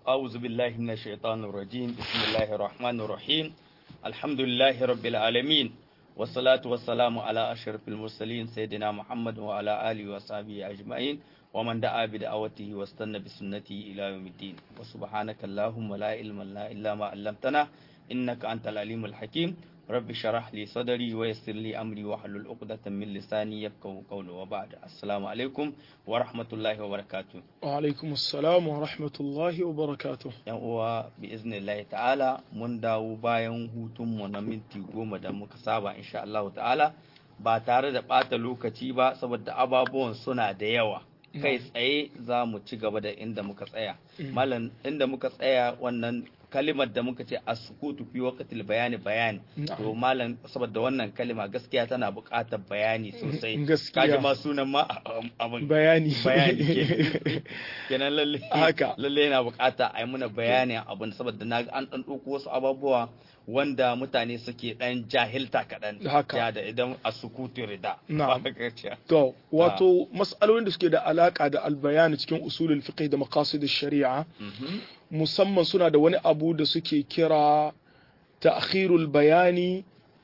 أعوذ بالله من الشيطان الرجيم بسم الله الرحمن الرحيم الحمد لله رب العالمين والصلاة والسلام على أشرف المرسلين سيدنا محمد وعلى آله وصحبه أجمعين ومن دعا بدعوته واستنى بسنته إلى يوم الدين وسبحانك اللهم لا علم لنا إلا ما علمتنا إنك أنت العليم الحكيم رب شرح لي صدري ويسر لي أمري واحلل عقدة من لساني يفقهوا قولي وبعد السلام عليكم ورحمة الله وبركاته وعلaikum assalam wa rahmatullahi wa barakatuh yan uwa bi iznillahi ta'ala mun dawo bayan hutun mu na minti goma da muka saba insha Allah ta'ala ba tare da ɓata lokaci ba saboda ababuwan suna da yawa kai tsaye za mu ci gaba da inda muka tsaya malam inda muka tsaya wannan kalimar da muka ce as-sukutu fi waqtil bayani bayani to malam saboda wannan kalima gaskiya tana buƙatar bayani sosai Gaskiya. kaji ma sunan ma abin bayani bayani ke- kenan lalle Haka. lalle yana bukata a yi muna bayanin abin saboda na ga an dan ɗauko wasu abubuwa wanda mutane suke dan jahilta kaɗan Haka. ya da idan a sukutu rida Na'am. Ba ka ce. to wato mas'alolin da suke da alaka da albayani cikin usulul fiqh da maqasid shari'a Mhm. musamman suna da wani abu da suke kira ta'khirul bayani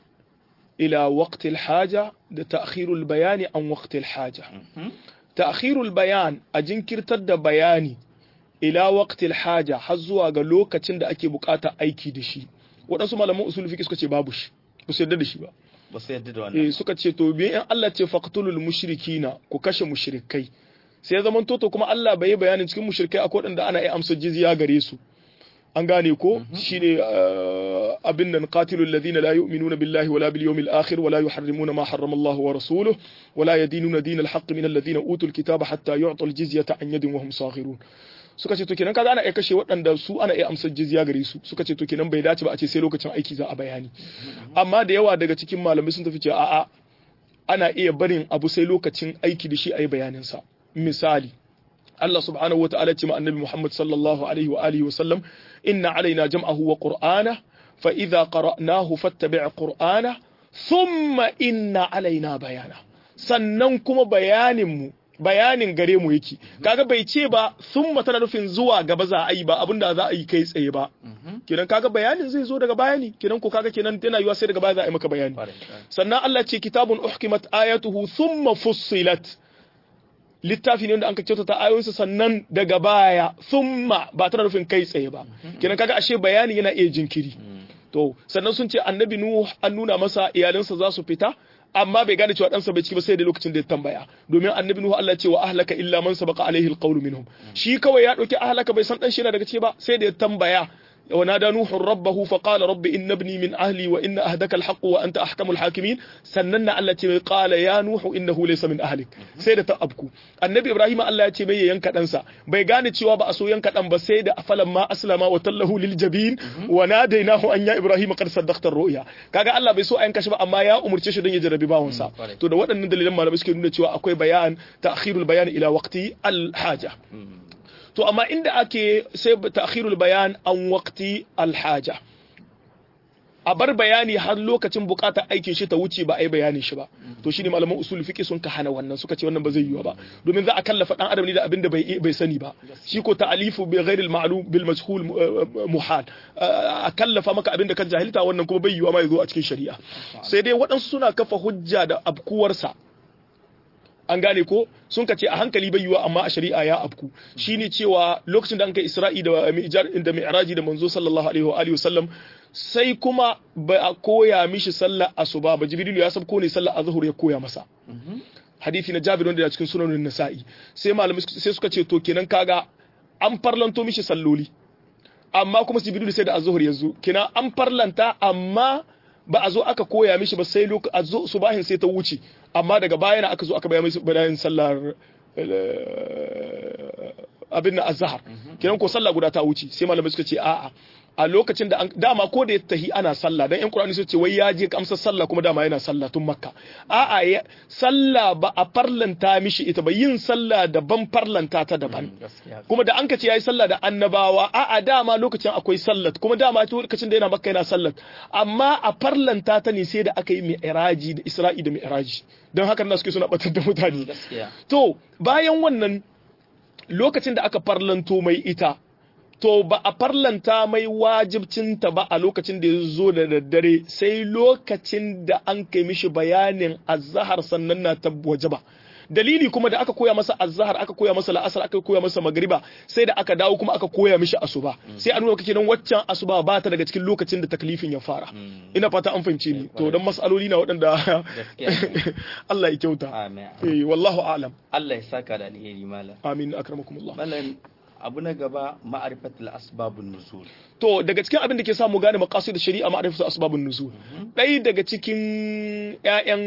ila waqtil haja da ta'khirul bayani an waqtil haja Mhm. ta'khirul bayan a jinkirtar da bayani ila waqtil haja har zuwa ga lokacin da ake bukata aiki da shi waɗansu malaman usul fiqh suka ce babu shi ba su yarda da shi ba ba su yadda da wannan eh suka ce to biyan in Allah ce faqtulul mushrikina ku kashe mushrikai sai ya zaman toto kuma Allah bai yi bayanin cikin mushrikai akwai waɗanda ana iya amsa jizya gare su an gane ko shine uh, abin nan qatilul ladina la yu'minuna billahi wala bil yawmil akhir wala yuharrimuna ma harrama Allah wa rasuluhu wala yadinuna dinal haqq min alladhina utul kitaba hatta yu'tul jizyata an yadin wa hum saghirun suka ce to kenan kaga ana iya kashe waɗanda su ana iya amsar jizya gare su suka ce to kenan bai dace ba a ce sai lokacin aiki za a bayani amma da yawa daga cikin malamai sun tafi cewa a'a ana iya barin abu sai lokacin aiki da shi a yi bayaninsa misali Allah subhanahu wa ta'ala ce ma annabi Muhammad sallallahu alaihi wa alihi wa sallam inna alaina jam'ahu wa qur'ana fa idza qara'nahu fattabi' qur'ana thumma inna alaina bayana sannan kuma bayanin mu bayanin gare mu yake kaga bai ce ba thumma tana nufin zuwa gaba za a yi ba abinda za a yi kai tsaye ba kenan kaga bayanin zai zo daga bayani kenan ko kaga kenan yana yiwa sai daga baya za a yi maka bayani Kwarai, kwarai. sannan Allah ce kitabun uhkimat ayatuhu thumma fussilat littafi ne wanda an ka kyautata ayoyinsa sannan daga baya thumma ba tana nufin kai tsaye ba kenan kaga ashe bayani yana iya jinkiri to sannan sun ce annabi nuh an nuna masa iyalinsa za su fita amma bai gane cewa ɗansa bai ciki ba sai da lokacin da ya tambaya domin annabi nuhu Allah ce wa ahlaka illa man sabaqa alaihi alqawlu minhum shi kawai ya dauki ahlaka bai san dan shi yana daga ciki ba sai da ya tambaya ونادى نوح ربه فقال رب إن ابني من أهلي وإن أهدك الحق وأنت أحكم الحاكمين سننا التي قال يا نوح إنه ليس من أهلك سيدة أبكو النبي إبراهيم الله يتي بي ينكا أنسى بي غاني تشوا بأسو ينكا أن بسيدة فلما أسلم وتله للجبين وناديناه أن يا إبراهيم قد صدقت الرؤيا كاغا الله بيسو أن كشف أما يا أمر تشي دن يجربي باونسا kwarai. to da waɗannan dalilan malamai suke nuna cewa akwai bayan ta'khirul bayan ila waqti al-haja to amma inda ake sai ta'khirul bayan an waqti alhaja a bar bayani har lokacin bukatar aikin shi ta wuce ba a yi bayanin shi ba to shine malaman usul fiqi sun ka hana wannan suka ce wannan ba zai yiwu ba domin za a kallafa dan adam ne da abin da bai bai sani ba shi ko ta'alifu bi ghairi al-ma'lum bil majhul uh, muhal Uh, a kallafa maka abin da ka jahilta wannan kuma bai yiwu ma ya zo a cikin shari'a sai dai waɗansu suna kafa hujja da abkuwarsa an gane ko sun ka ce a hankali bai yiwa amma a shari'a ya afku shine cewa lokacin da an kai isra'i da mi'jar da mi'raji da manzo sallallahu alaihi wa alihi wasallam sai kuma ba a koya mishi sallar asuba ba jibrilu ya sabko ne sallar azhur ya koya masa hadisi na jabir wanda ya cikin sunanin nasa'i sai malamai sai suka ce to kenan kaga an farlanto mishi salloli amma kuma jibrilu sai da azhur ya zo kenan an farlanta amma ba a zo aka koya mishi ba sai lokacin subahin sai ta wuce amma daga baya na aka zo aka bayan bayan sallar abin na azhar kenan ko sallah guda ta wuce sai malamai suka ce a'a a lokacin da dama ko da ya tahi ana sallah dan yan qur'ani su ce wai ya je kamsar sallah kuma dama yana sallah tun makka a'a sallah ba a farlanta mishi ita ba yin sallah daban farlanta ta daban kuma da an ka ce yayi sallah da annabawa a'a dama lokacin akwai sallat kuma dama lokacin da yana makka yana sallat amma a farlanta ta ne sai da aka yi mi'raji da isra'i da mi'raji don haka na suke suna batar da mutane to bayan wannan lokacin da aka farlanto mai ita to ba a farlanta mai wajibcinta ba a lokacin da ya zo da daddare sai lokacin da an kai mishi bayanin azahar sannan na tabbaje ba dalili kuma da aka koya masa azhar aka koya masa la'asar aka koya masa magriba sai da aka dawo kuma aka koya mishi asuba sai a nuna kake nan waccan asuba ba ta daga cikin lokacin da taklifin ya fara ina fata an fahimce ni to dan masaloli na waɗanda Allah ya kyauta amin eh wallahu a'lam Allah ya saka da alheri malam amin akramakumullah malam abu na gaba ma'arifatul asbabun nuzul to daga cikin abin da ke samu gane maqasid shari'a ma'rifatu asbabun nuzul ɗaya daga cikin ƴaƴan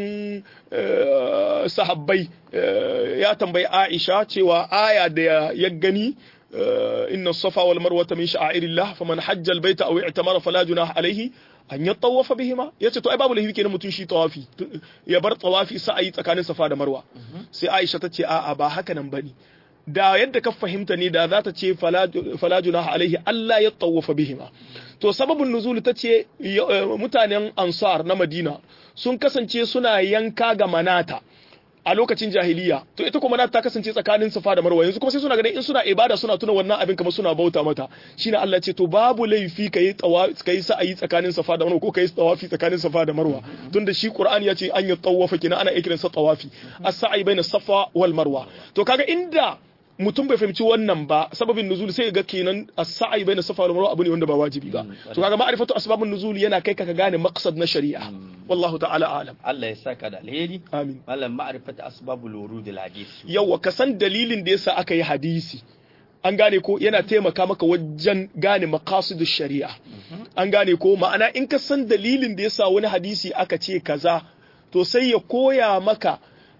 sahabbai ya tambayi Aisha cewa aya da ya gani inna safa wal marwata min sha'airillah faman hajja al baita aw i'tamara fala junaha alayhi an ya tawafa bihima yace to ai babu laifi kenan mutun shi tawafi ya bar tawafi sa'ayi tsakanin safa da marwa sai Aisha ta ce a'a ba haka nan bane da yadda ka fahimta ne da za ta ce fala junaha alaihi Allah ya tawafa bihima to sababin nuzul ta ce mutanen ansar na madina sun kasance suna yanka ga manata a lokacin jahiliya to ita kuma ta kasance tsakanin safa da marwa yanzu kuma sai suna ganin in suna ibada suna tuna wannan abin kamar suna bauta mata shine Allah ce to babu laifi kai tawa kai sa'ayi tsakanin safa da marwa ko kai tawafi tsakanin safa da marwa tunda shi Qur'ani ya ce an yi tawafa kina ana ikirin sa tawafi as-sa'i baina safa wal marwa to kaga inda mutum bai fahimci wannan ba sababin nuzul sai ga kenan as-sa'i baina safa wal marwa abu ne wanda ba wajibi ba to kaga ma'rifatu asbabun nuzul yana kai ka gane maqsad na shari'a wallahu ta'ala alam Allah ya saka da alheri amin malam ma'rifatu asbabul wurud al hadith yawa ka san dalilin da yasa aka yi hadisi an gane ko yana taimaka maka wajen gane maqasidush shari'a an gane ko ma'ana in ka san dalilin da yasa wani hadisi aka ce kaza to sai ya koya maka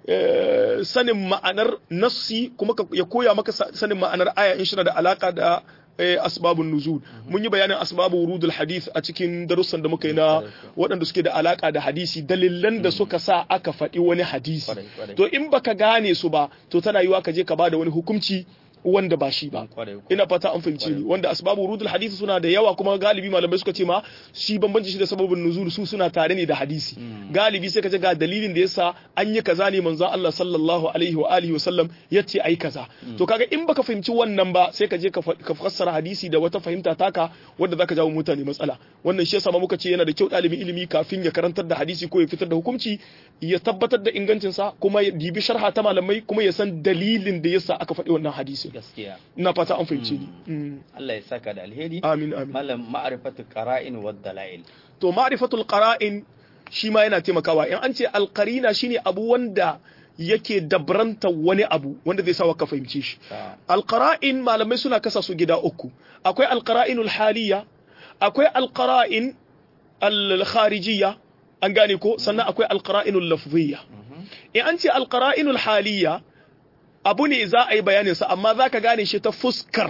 sanin ma'anar nassi kuma ya koya maka sanin ma'anar aya in shi da alaka da asbabun nuzul mun yi bayanin asbabu wurudul hadith a cikin darussan da muka yi na waɗanda suke da alaka da hadisi dalilan da suka sa aka faɗi wani hadisi to in baka gane su ba to tana yiwa ka je ka bada wani hukunci wanda ba shi ba ina fata an fahimci ni wanda asbabu wurudul hadisi suna da yawa kuma galibi malamai suka ce ma shi bambanci shi da sababin nuzul su suna tare ne da hadisi galibi sai ka ga dalilin da yasa an yi kaza ne manzon Allah sallallahu alaihi wa alihi wa sallam yace ai kaza to kaga in baka fahimci wannan ba sai ka je ka fassara hadisi da wata fahimta taka wanda zaka jawo mutane matsala wannan shi yasa ma muka ce yana da kyau dalibin ilimi kafin ya karantar da hadisi ko ya fitar da hukunci ya tabbatar da ingancinsa kuma ya dibi sharha ta malamai kuma ya san dalilin da yasa aka faɗi wannan hadisi gaskiya ina fata an fahimce ni Allah ya saka da alheri amin amin malam ma'rifatu qara'in wad dalail to ma'rifatul qara'in shi ma yana taimakawa in an ce alqarina shine abu wanda yake dabranta wani abu wanda zai sawa ka fahimce shi alqara'in malamai suna kasa su gida uku akwai alqara'inul haliya akwai alqara'in al-kharijiyya an gane ko sannan akwai alqara'inul lafziyya in an ce alqara'inul haliya abu ne za a yi bayaninsa amma za ka gane shi ta fuskar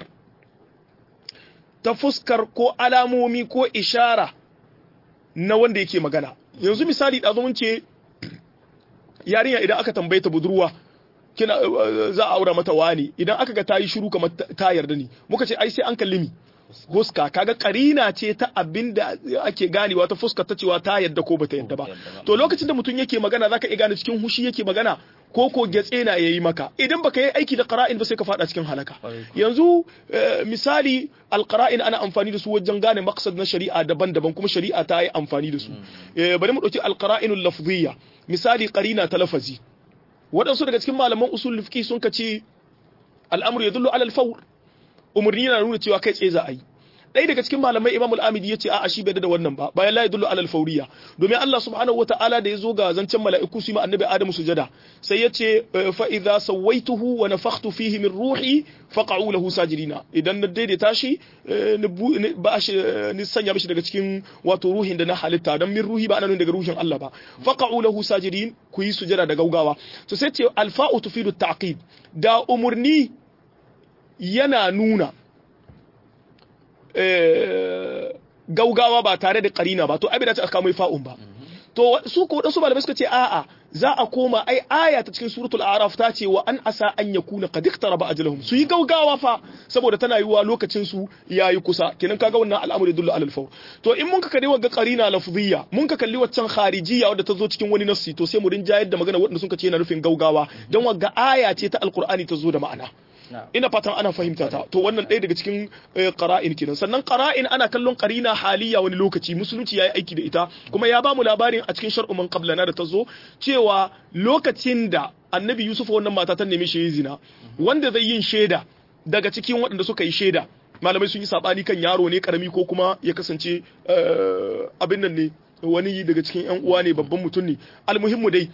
ta fuskar ko alamomi ko ishara na wanda yake magana yanzu misali ɗazu mun ce yarinya idan aka tambaye ta budurwa kina za a aura mata wani idan aka ga ta yi shiru kamar ta yarda ne muka ce ai sai an kalli mi fuska kaga karina ce ta abin da ake ganewa ta fuska ta cewa ta yadda ko bata yadda ba to lokacin da mutum yake magana zaka iya gane cikin hushi yake magana ko ko gyatse na yayi maka idan baka yi aiki da qara'in ba sai ka fada cikin halaka yanzu misali alqara'in ana amfani da su wajen gane maqsad na shari'a daban-daban kuma shari'a ta yi amfani da su bari mu dauki alqara'inul lafziyya misali qarina ta lafazi waɗansu daga cikin malaman usul fiqh sun kace al'amru yadullu ala al-fawr umarni yana nuna cewa kai tsaye za a yi ɗaya daga cikin malamai imam al-amidi ya ce a shi bai da wannan ba bayan la yadullu alal fauriya domin Allah subhanahu wataala da ya zo ga zancen mala'iku su ma annabi adamu sujada sai ya ce fa idza sawaituhu wa nafakhtu fihi min ruhi faqa'u lahu sajidina idan na daidaita shi ba shi ni sanya mishi daga cikin wato ruhin da na halitta dan min ruhi ba ana nuna daga ruhin Allah ba faqa'u lahu sajidin ku yi sujada da gaugawa to sai ce alfa'u tufidu ta'qib da umurni yana nuna gaugawa ba tare da karina ba to abin da ta aka mai fa'un ba to su ko wadansu malamai suka ce a'a za a koma ai aya ta cikin suratul a'raf ta ce wa an asa an yakuna qad iqtaraba ajaluhum su yi gaugawa fa saboda tana yiwa lokacin su yayi kusa kenan kaga wannan al'amari dullu alal fawr to in mun ka kalli wa qarina lafziyya mun ka kalli waccan kharijiyya wadda ta zo cikin wani nassi to sai mu rinjayar da magana wadanda sun ka ce yana nufin gaugawa dan wagga aya ce ta alqur'ani ta zo da ma'ana Na'am. ina fatan ana fahimta ta to wannan ɗaya daga cikin eh, qara'in kenan sannan qara'in ana kallon qarina haliya wani lokaci musulunci yayi aiki da ita kuma ya bamu labarin a cikin shar'u man qablana da ta zo cewa lokacin da annabi yusuf wannan mata ta nemi shi yi zina wanda zai yin shaida daga cikin waɗanda suka yi shaida malamai sun yi sabani kan yaro ne karami ko kuma ya kasance eh, abin nan ne wani daga cikin yan uwa ne babban mutum ne almuhimmu dai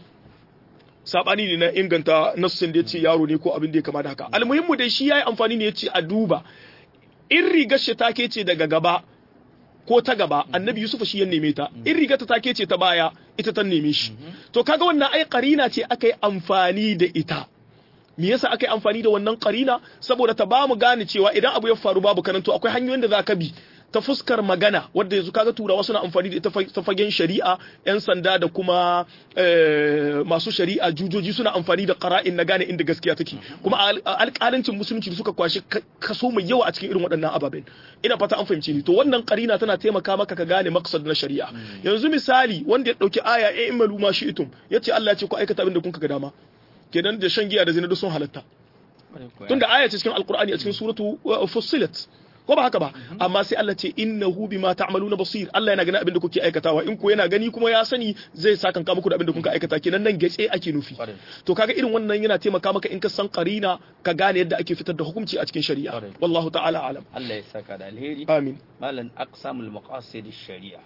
sabani ne na inganta nassin da ya ce yaro ne ko abin da ya kama da haka almuhimmu dai shi ya yi amfani ne ya ce a duba in rigar shi take ce daga gaba ko ta gaba annabi yusuf shi ya neme ta in rigar ta take ce ta baya ita ta neme shi to kaga wannan ai karina ce aka yi amfani da ita me yasa aka yi amfani da wannan karina saboda ta bamu gane cewa idan abu ya faru babu karanto akwai hanyoyin da za ka bi ta fuskar magana wadda yanzu kaga turawa suna amfani da ita fa- ta fagen shari'a yan sanda da kuma eh, masu shari'a jujoji suna amfani da qara'in na gane inda gaskiya take kuma a al- a alƙalancin musulunci da suka kwashi ka- kaso mai yawa a cikin irin waɗannan ababen ina fata an fahimce ni to wannan qarina tana taimaka maka ka gane maqsad na shari'a yanzu misali wanda ya dauki aya ya imalu ma shi'tum yace Allah ya ce ku aikata abin da kun ga dama kenan da shan giya da zina duk sun halatta tunda aya ce cikin alqur'ani a cikin suratu uh, fussilat ko ba haka ba amma sai Allah ce innahu bima ta'maluna basir Allah yana ganin abin da kuke aikatawa in ko yana gani kuma ya sani zai saka muku da abin da kuka aikata kenan nan gace ake nufi Kwarai. to kaga irin wannan yana taimaka maka in ka san qarina ka gane yadda ake fitar da hukunci a cikin shari'a Kwarai. wallahu ta'ala alam Allah ya saka da alheri amin malan aqsamul maqasid shari'a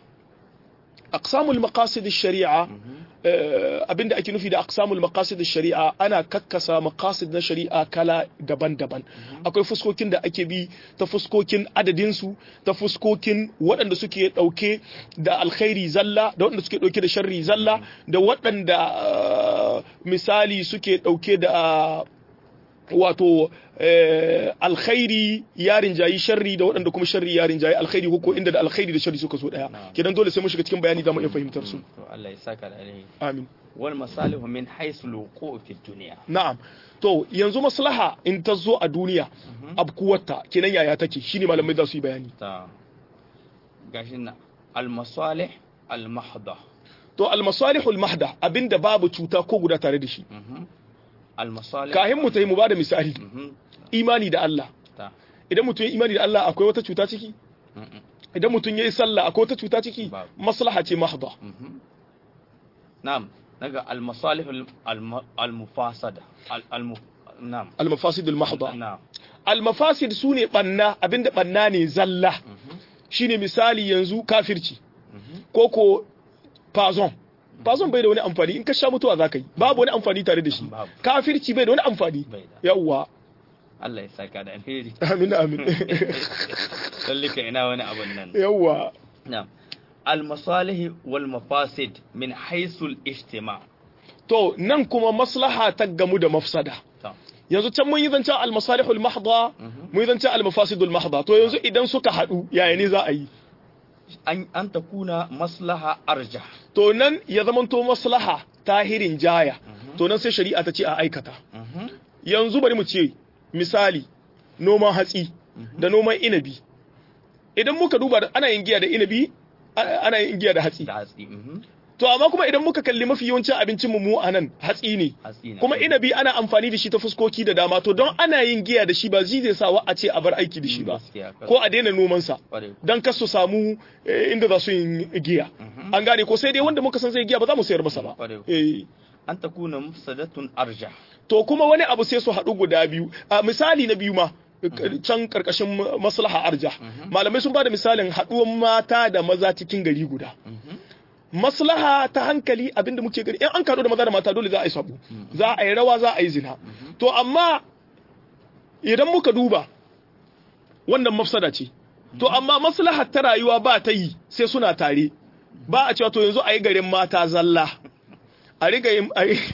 aqsamul maqasid ash-shari'a eh, abinda ake nufi da aqsamul maqasid ash-shari'a ana kakkasa maqasid na shari'a kala daban-daban akwai fuskokin da ake bi ta fuskokin adadin su ta fuskokin waɗanda suke ɗauke da alkhairi zalla da waɗanda suke ɗauke da sharri zalla da waɗanda eh, misali suke ɗauke da wato eh, alkhairi ya rinjayi sharri da waɗanda kuma sharri ya rinjayi alkhairi ko ko inda da alkhairi da sharri suka so daya Na'am. kenan dole sai mun shiga cikin bayani zamu iya fahimtar su to Allah ya saka da alheri amin wal masalihu min haythu luqu fi dunya na'am to yanzu maslaha in ta zo a duniya abkuwarta kenan yaya take shine malamai za su yi bayani ta gashin na al masalih al mahda to al masalihul mahda abinda babu cuta ko guda tare da shi al masalih kahin mu ta yi mu bada misali Mhm. imani da Allah ta idan mutum ya imani da Allah akwai wata cuta ciki Mhm. idan mutum ya yi sallah akwai wata cuta ciki Babu. maslaha ce mahda Mhm. na'am naga al masalih al mu- al mufasada al al mu- na'am al mafasidul mahda na'am almafasid su ne ɓanna abinda ɓanna ne zalla Mhm. shine misali yanzu kafirci Mhm. ko ko fazon fazon bai da wani amfani in ka sha mutuwa za ka yi babu wani amfani tare da shi Babu. kafirci bai da wani amfani bai da yawwa Allah ya saka da alheri amin amin lallika ina wani abun nan yawwa na'am al masalih wal mafasid min haythu al ijtima' to nan kuma maslaha ta gamu da mafsada ta yanzu can mun yi zancen almasalihul mahda mun yi zancen almafasidul mahda to yanzu idan suka haɗu yaya ne za a yi an an takuna maslaha arjah to nan ya zamanto maslaha tahirin jaya to nan sai shari'a ta ce a aikata Mhm. yanzu bari mu ce misali noman hatsi da noman inabi idan muka duba da- ana yin giya da inabi a- ana yin giya da hatsi da hatsi mhm. to amma kuma idan muka kalli mafi yawancin abincin mu mu a nan hatsi ne hatsi na kuma inabi ana amfani da shi ta fuskoki da dama to don ana yin giya da shi ba zai zai sa wa a ce a bar aiki da shi ba Gaskiya, kar- ko a daina noman sa kware. dan kar su samu eh, inda za su yin giya an gane ko sai dai wanda muka san zai giya ba za mu sayar masa ba Kware. eh an takuna mufsadatun arjah to kuma wani abu sai su haɗu guda biyu a misali na biyu ma can karkashin maslaha arja malamai sun bada misalin haɗuwan mata da maza cikin gari guda maslaha ta hankali abinda muke gani in an kaɗo da maza da mata dole za a yi sabo za a yi rawa za a yi zina to amma idan muka duba wannan mafsada ce to amma maslaha ta rayuwa ba ta yi sai suna tare ba a cewa to yanzu a yi garin mata zalla a riga yin a yi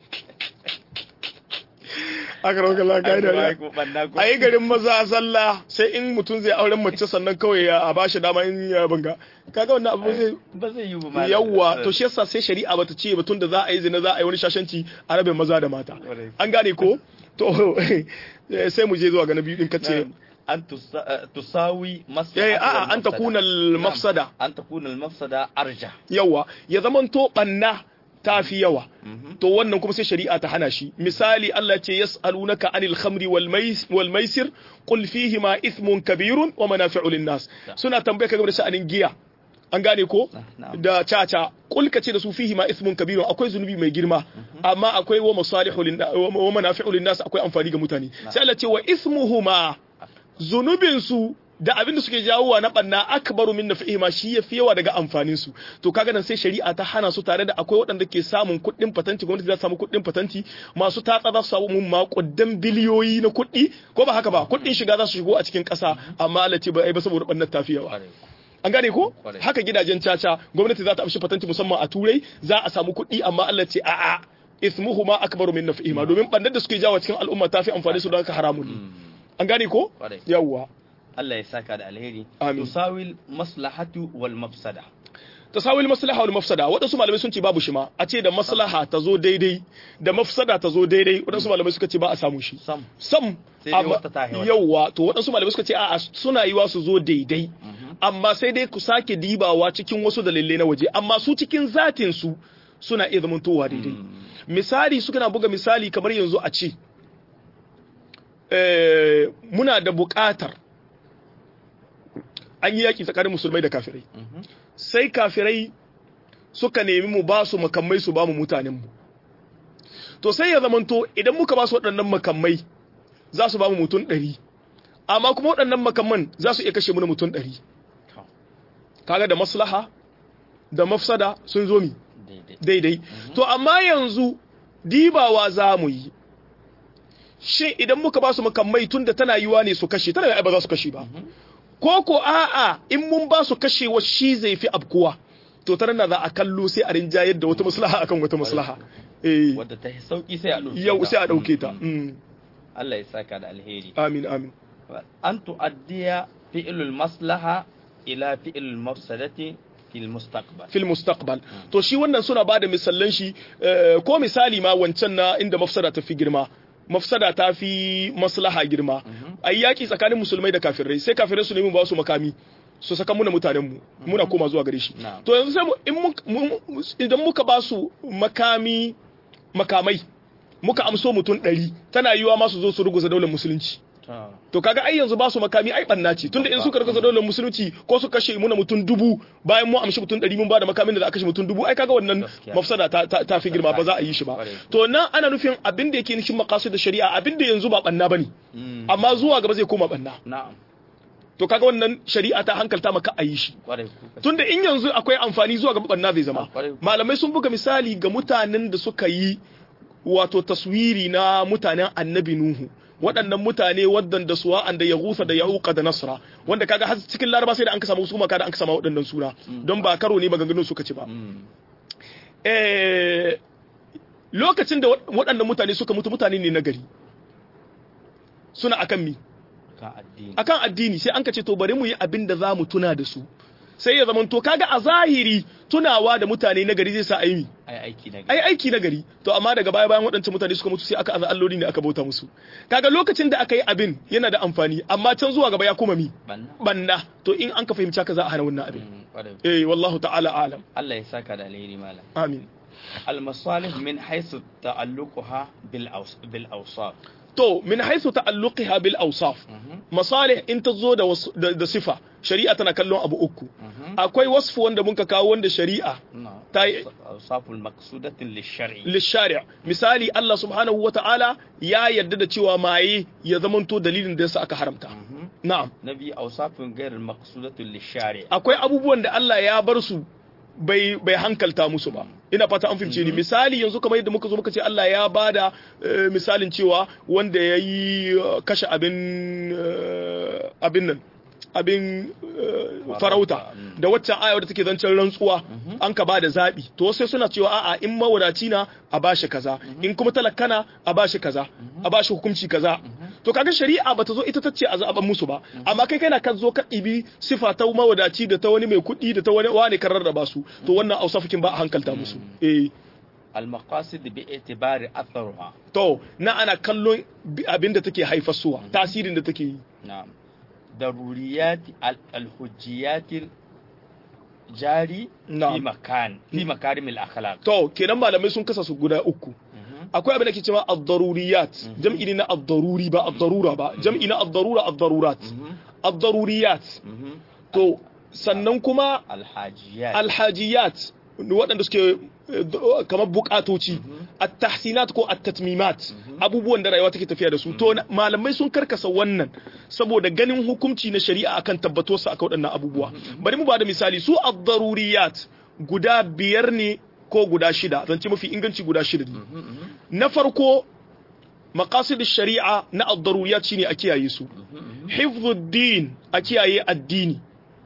aka rauka laka da a yi garin maza zalla sai in mutum zai auren mace sannan kawai ya a bashi dama in ya banga kaga wannan abu zai ba zai yi ba yawwa to shi yasa sai shari'a bata ce batun da za a yi zina za a yi wani shashanci a rabin maza da mata an gane ko to sai mu je zuwa ga na biyu din kace an tusawi eh a'a an takuna al-mafsada an takuna al-mafsada arja yawa ya zamanto banna ta fi yawa to wannan kuma sai shari'a ta hana shi misali Allah ya ce yas'alunaka anil khamri wal wal maisir qul fihi ma ithmun kabirun wa manafi'u lin nas suna tambaye ka game da sha'anin giya an gane ko da caca kulka ce da su fihi ma ismun kabirun akwai zunubi mai girma amma akwai wa masalihu lin wa manafi'u lin nas akwai amfani ga mutane sai Allah ce wa ismuhuma zunubin su da abin da suke jawowa na banna akbaru min nafihima shi yafi yawa daga amfanin su to kaga nan sai shari'a ta hana su tare da akwai waɗanda ke samun kuɗin patanti gwamnati za ta samu kuɗin patanti masu tatsa za su samu makudan biliyoyi na kuɗi ko ba haka ba kuɗin shiga za su shigo a cikin ƙasa amma Allah ce ba ai ba saboda bannan tafi yawa an gane ko haka gidajen caca gwamnati za ta amshi patanti musamman a turai za a samu kuɗi amma Allah ce a'a ismuhuma akbaru min nafihima domin bannan da suke jawo cikin al'umma tafi amfani su don haka haramun ne an gane ko yawwa Allah ya saka da alheri Amin. tusawil maslahatu wal mafsada tasawil maslaha wal mafsada waɗansu malamai sun ce babu shi ma a ce da maslaha ta zo daidai da mafsada ta zo daidai waɗansu malamai suka ce ba a samu shi sam sam Sai dai amma- wata ta haihuwa. yawwa to waɗansu malamai suka ce a'a suna yiwa su zo daidai amma sai dai ku sake dibawa cikin wasu dalilai na waje amma su cikin zatin su suna iya zamantowa daidai misali suka na buga misali kamar yanzu a ce eh, muna da buƙatar an yi yaƙi tsakanin musulmai da kafirai sai kafirai suka nemi mu ba su makamai su ba mu mutanenmu to sai ya zamanto idan muka ba su waɗannan makamai za su ba mu mutum ɗari amma kuma waɗannan makamman za su iya kashe mu na mutum ɗari kaga da maslaha da mafsada sun zo mi daidai daidai to amma yanzu dibawa za mu yi shin idan muka ba su makamai tun da tana yiwa ne su kashe tana yiwa ba za su kashe ba ko ko a'a in mun ba su kashewa shi zai fi abkuwa to tana na za a kallo sai a rinjayar da wata maslaha akan wata maslaha eh wadda ta yi sauki sai a ɗauke yau ta. sai a dauke ta Mm. Mm. Allah ya saka da alheri amin amin an tu'addiya fi'lul maslaha ila fi'lul mafsadati fil mustaqbal fil mustaqbal to shi wannan suna bada misallan shi eh, ko misali ma wancan na inda mafsada ta fi girma mafsada ta fi maslaha girma ayi yaki tsakanin musulmai da kafirai sai kafirai su nemi ba su makami su saka muna mutanen mu muna koma zuwa gare shi Na'am. to yanzu sai mu- in mun- mun- idan muka ba su makami makamai muka amso mutum ɗari tana yiwa ma su zo su ruguza daular musulunci Ta. to kaga ai yanzu ba su makami ai banna ce tunda in suka rika daular musulunci ko su kashe muna mutum dubu bayan mu amshi mutum ɗari mun ba da makamin da za a kashe mutum dubu ai kaga wannan Gaskiya. mafsada ta, ta, ta fi girma ba za a yi shi ba Kwarai. to nan ana nufin abin da yake nufin makasu da shari'a abin da yanzu ba banna bane Mm. amma zuwa gaba zai koma banna na'am to kaga wannan shari'a ta hankalta maka a yi shi kwarai ku tunda in yanzu akwai amfani zuwa gaba banna zai zama Ah, kwarai. malamai sun buga misali ga mutanen da suka yi wato taswiri na mutanen annabi nuhu waɗannan mutane waɗanda suwa da ya gusa da ya da nasra wanda kaga har cikin laraba sai da an ka samu su kuma kada an ka samu waɗannan suna don ba karo ne maganganun suka ci ba Mm. eh, lokacin da wa- waɗannan mutane suka mutu mutane ne na gari suna akan mi kan addini akan addini sai an ka ce to bari mu yi abin da za mu tuna da su sai ya zama to kaga a zahiri tunawa da mutane na gari zai sa ayi mi ai aiki na ai aiki na gari to amma daga baya bayan waɗancan mutane suka mutu sai aka aza alloli ne aka bauta musu kaga lokacin da aka yi abin yana da amfani amma can zuwa gaba ya kuma mi banna banna to in an ka fahimci haka za a hana wannan abin Mm, kwarai eh wallahu ta'ala alam Allah ya saka da alheri malam amin المصالح من حيث تعلقها بالأوص... بالأوصاف to min haythu ta'alluqiha bil awsaf masalih in ta zo da, wasu- da da sifa shari'a tana kallon abu uku akwai wasfu wanda muka kawo wanda shari'a نعم تاي- أوصاف المقصودة للشرع lishari' misali Allah subhanahu wa ta'ala ya yarda da cewa maye ya zamanto dalilin da yasa aka haramta na'am نبي أوصاف غير المقصودة للشارع akwai abubuwan da Allah ya bar su bai bai hankalta musu ba ina fata an fahimce ni misali yanzu kamar yadda muka zo muka ce Allah ya bada eh, misalin cewa wanda ya yi eh, kashe abin eh, abin nan abin eh, farauta mm. da waccan aya wadda take zancen rantsuwa an ka bada zabi to sai suna cewa a'a in mawadaci na a bashi kaza in kuma talakana a bashi kaza a bashi hukunci kaza to kaga shari'a bata zo ita tace a zaban musu ba amma kai kana kan zo ka ɗibi sifa ta mawadaci da ta wani mai kuɗi da ta wani wani kan rarraba su to wannan ausafikin ba a hankalta musu eh المقاصد باعتبار أثرها to na ana kallon bi- abin da take haifarsuwa tasirin da take yi نعم ضروريات ال- الحجيات jari fi Na'am. makan fi makarimil akhlaq to kenan malamai sun kasa su guda uku akwai abin da ke cewa ad-daruriyat jam'i ne na ad-daruri ba ad-darura ba jam'i na ad-darura ad-darurat ad-daruriyat to sannan kuma alhajiyat alhajiyat waɗanda suke eh, d- kamar bukatoci at-tahsinat ko at-tatmimat abubuwan da rayuwa take tafiya da su to na- malamai sun karkasa wannan saboda ganin hukunci na shari'a akan tabbatuwarsa akan waɗannan abubuwa bari mu bada misali su ad-daruriyat guda biyar ne ko guda shida zance mafi inganci guda shida ne na farko maqasid shari'a na ad-daruriyat shine a kiyaye su hifdhuddin a kiyaye addini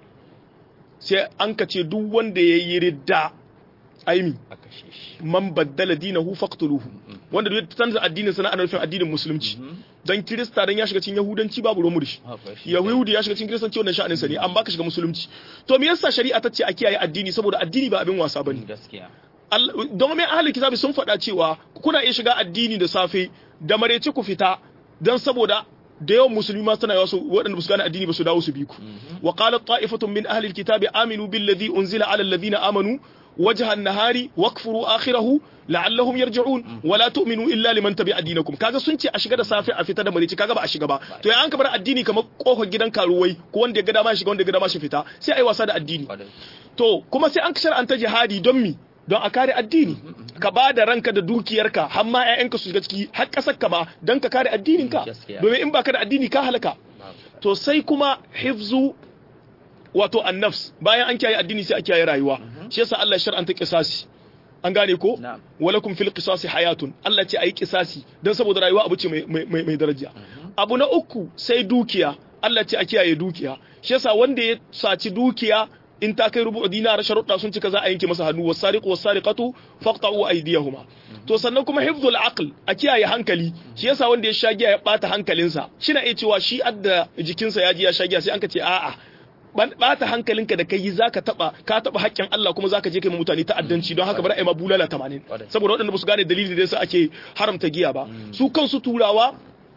sai an ka ce duk wanda ya yi ridda aimi a kashe shi man baddala dinahu faqtuluhu wanda duk ya canza addinin sana ana nufin addinin musulunci dan kirista dan ya shiga cikin yahudanci babu ruwan murshi Haka shi. yahudi ya shiga cikin kiristanci wannan sha'anin sa ne an baka shiga musulunci to me yasa shari'a ta ce a kiyaye addini saboda addini ba abin wasa bane gaskiya Allah- don mai ahalin kitabi sun faɗa cewa kuna iya shiga addini da safe da marece ku fita don saboda da yawan musulmi ma suna yawa su waɗanda su gane addini ba su dawo su bi ku wa qalat ta'ifatun min ahli alkitabi aminu billadhi unzila ala alladhina amanu wajha an-nahari wakfuru akhirahu la'allahum yarji'un wa la tu'minu illa liman tabi'a dinakum kaga sun ce a shiga da safe a fita da marece kaga ba a shiga ba to ya an ka bar addini kamar kofar gidan karuwai ko wanda ya ga dama ya shiga wanda ya ga dama shi fita sai ai wasa da addini Kwarai. to kuma sai an shar'anta jihadi don mi don a kare addini ka ba da ranka da dukiyarka har ma 'ya'yanka su shiga ciki har ƙasar ka ma don ka kare addininka Gaskiya. domin in baka da addini ka halaka to sai kuma hifzu wato annafs bayan an kiyaye addini sai a kiyaye rayuwa shi yasa Allah ya shar'anta qisasi an gane ko Na'am. walakum fil qisasi hayatun Allah ce ayi qisasi dan saboda rayuwa abu ce mai mai mai daraja abu na uku sai dukiya Allah ce a kiyaye dukiya shi yasa wanda ya saci dukiya in ta kai rubu dinar sharuɗa sun cika za a yanke masa hannu wasariqu wasariqatu faqta'u aydiyahuma to sannan kuma hifzul aql a kiyaye hankali shi yasa wanda ya shagiya ya bata hankalinsa shi na iya cewa shi adda jikinsa ya ji ya shagiya sai an ka ce a'a ban- bata hankalinka da kai zaka taba ka taba haƙƙin Allah kuma zaka je kai ma mutane ta'addanci don haka bari ai ma bulala 80 Kwarai. saboda waɗanda ba su gane dalili da yasa ake haramta giya ba su kansu turawa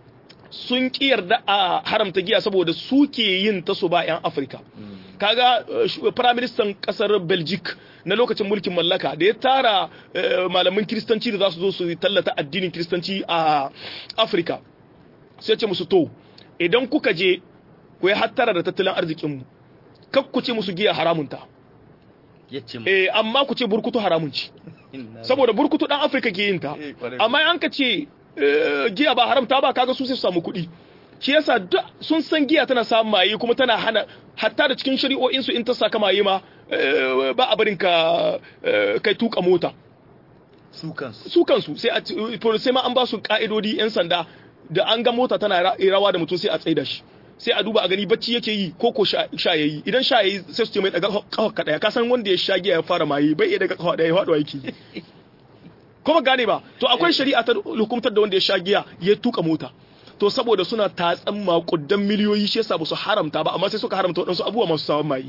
sun ki yarda a haramta giya saboda su ke yin ta su ba 'yan Afirka kaga eh, shu- firaministan kasar Belgic na lokacin mulkin mallaka da ya tara eh, malaman kiristanci da za su zo su tallata addinin kiristanci a Afirka sai ce musu to idan kuka je ku yi hattara da tattalin arzikinmu kak ku ce musu giya haramunta yace mu eh amma ku ce burkutu haramun ci inna saboda burkutu dan Afirka ke yin ta Eh, kwarai. amma an ka ce eh, giya ba haramta ba kaga su sai su samu kuɗi shi yasa duk sun san giya tana samun maye kuma tana hana hatta da cikin shari'o'in su in ta saka maye ma eh, ba a barin ka eh, kai tuka mota su kansu su kansu sai a to sai ma an ba su ka'idodi yan sanda da an ga mota tana ra- rawa da mutum sai a tsaida shi sai a duba a gani bacci yake yi ko ko sha sha yayi idan sha yayi sai su ce mai daga kafa ka daya ka san wanda ya sha giya ya fara maye bai iya daga kafa daya ya faɗo yake kuma gane ba to akwai shari'a ta hukumtar da wanda ya sha giya ya tuka mota to saboda suna tatsan makudan miliyoyi shi yasa ba su haramta ba amma sai suka haramta waɗansu abubuwa masu sawan maye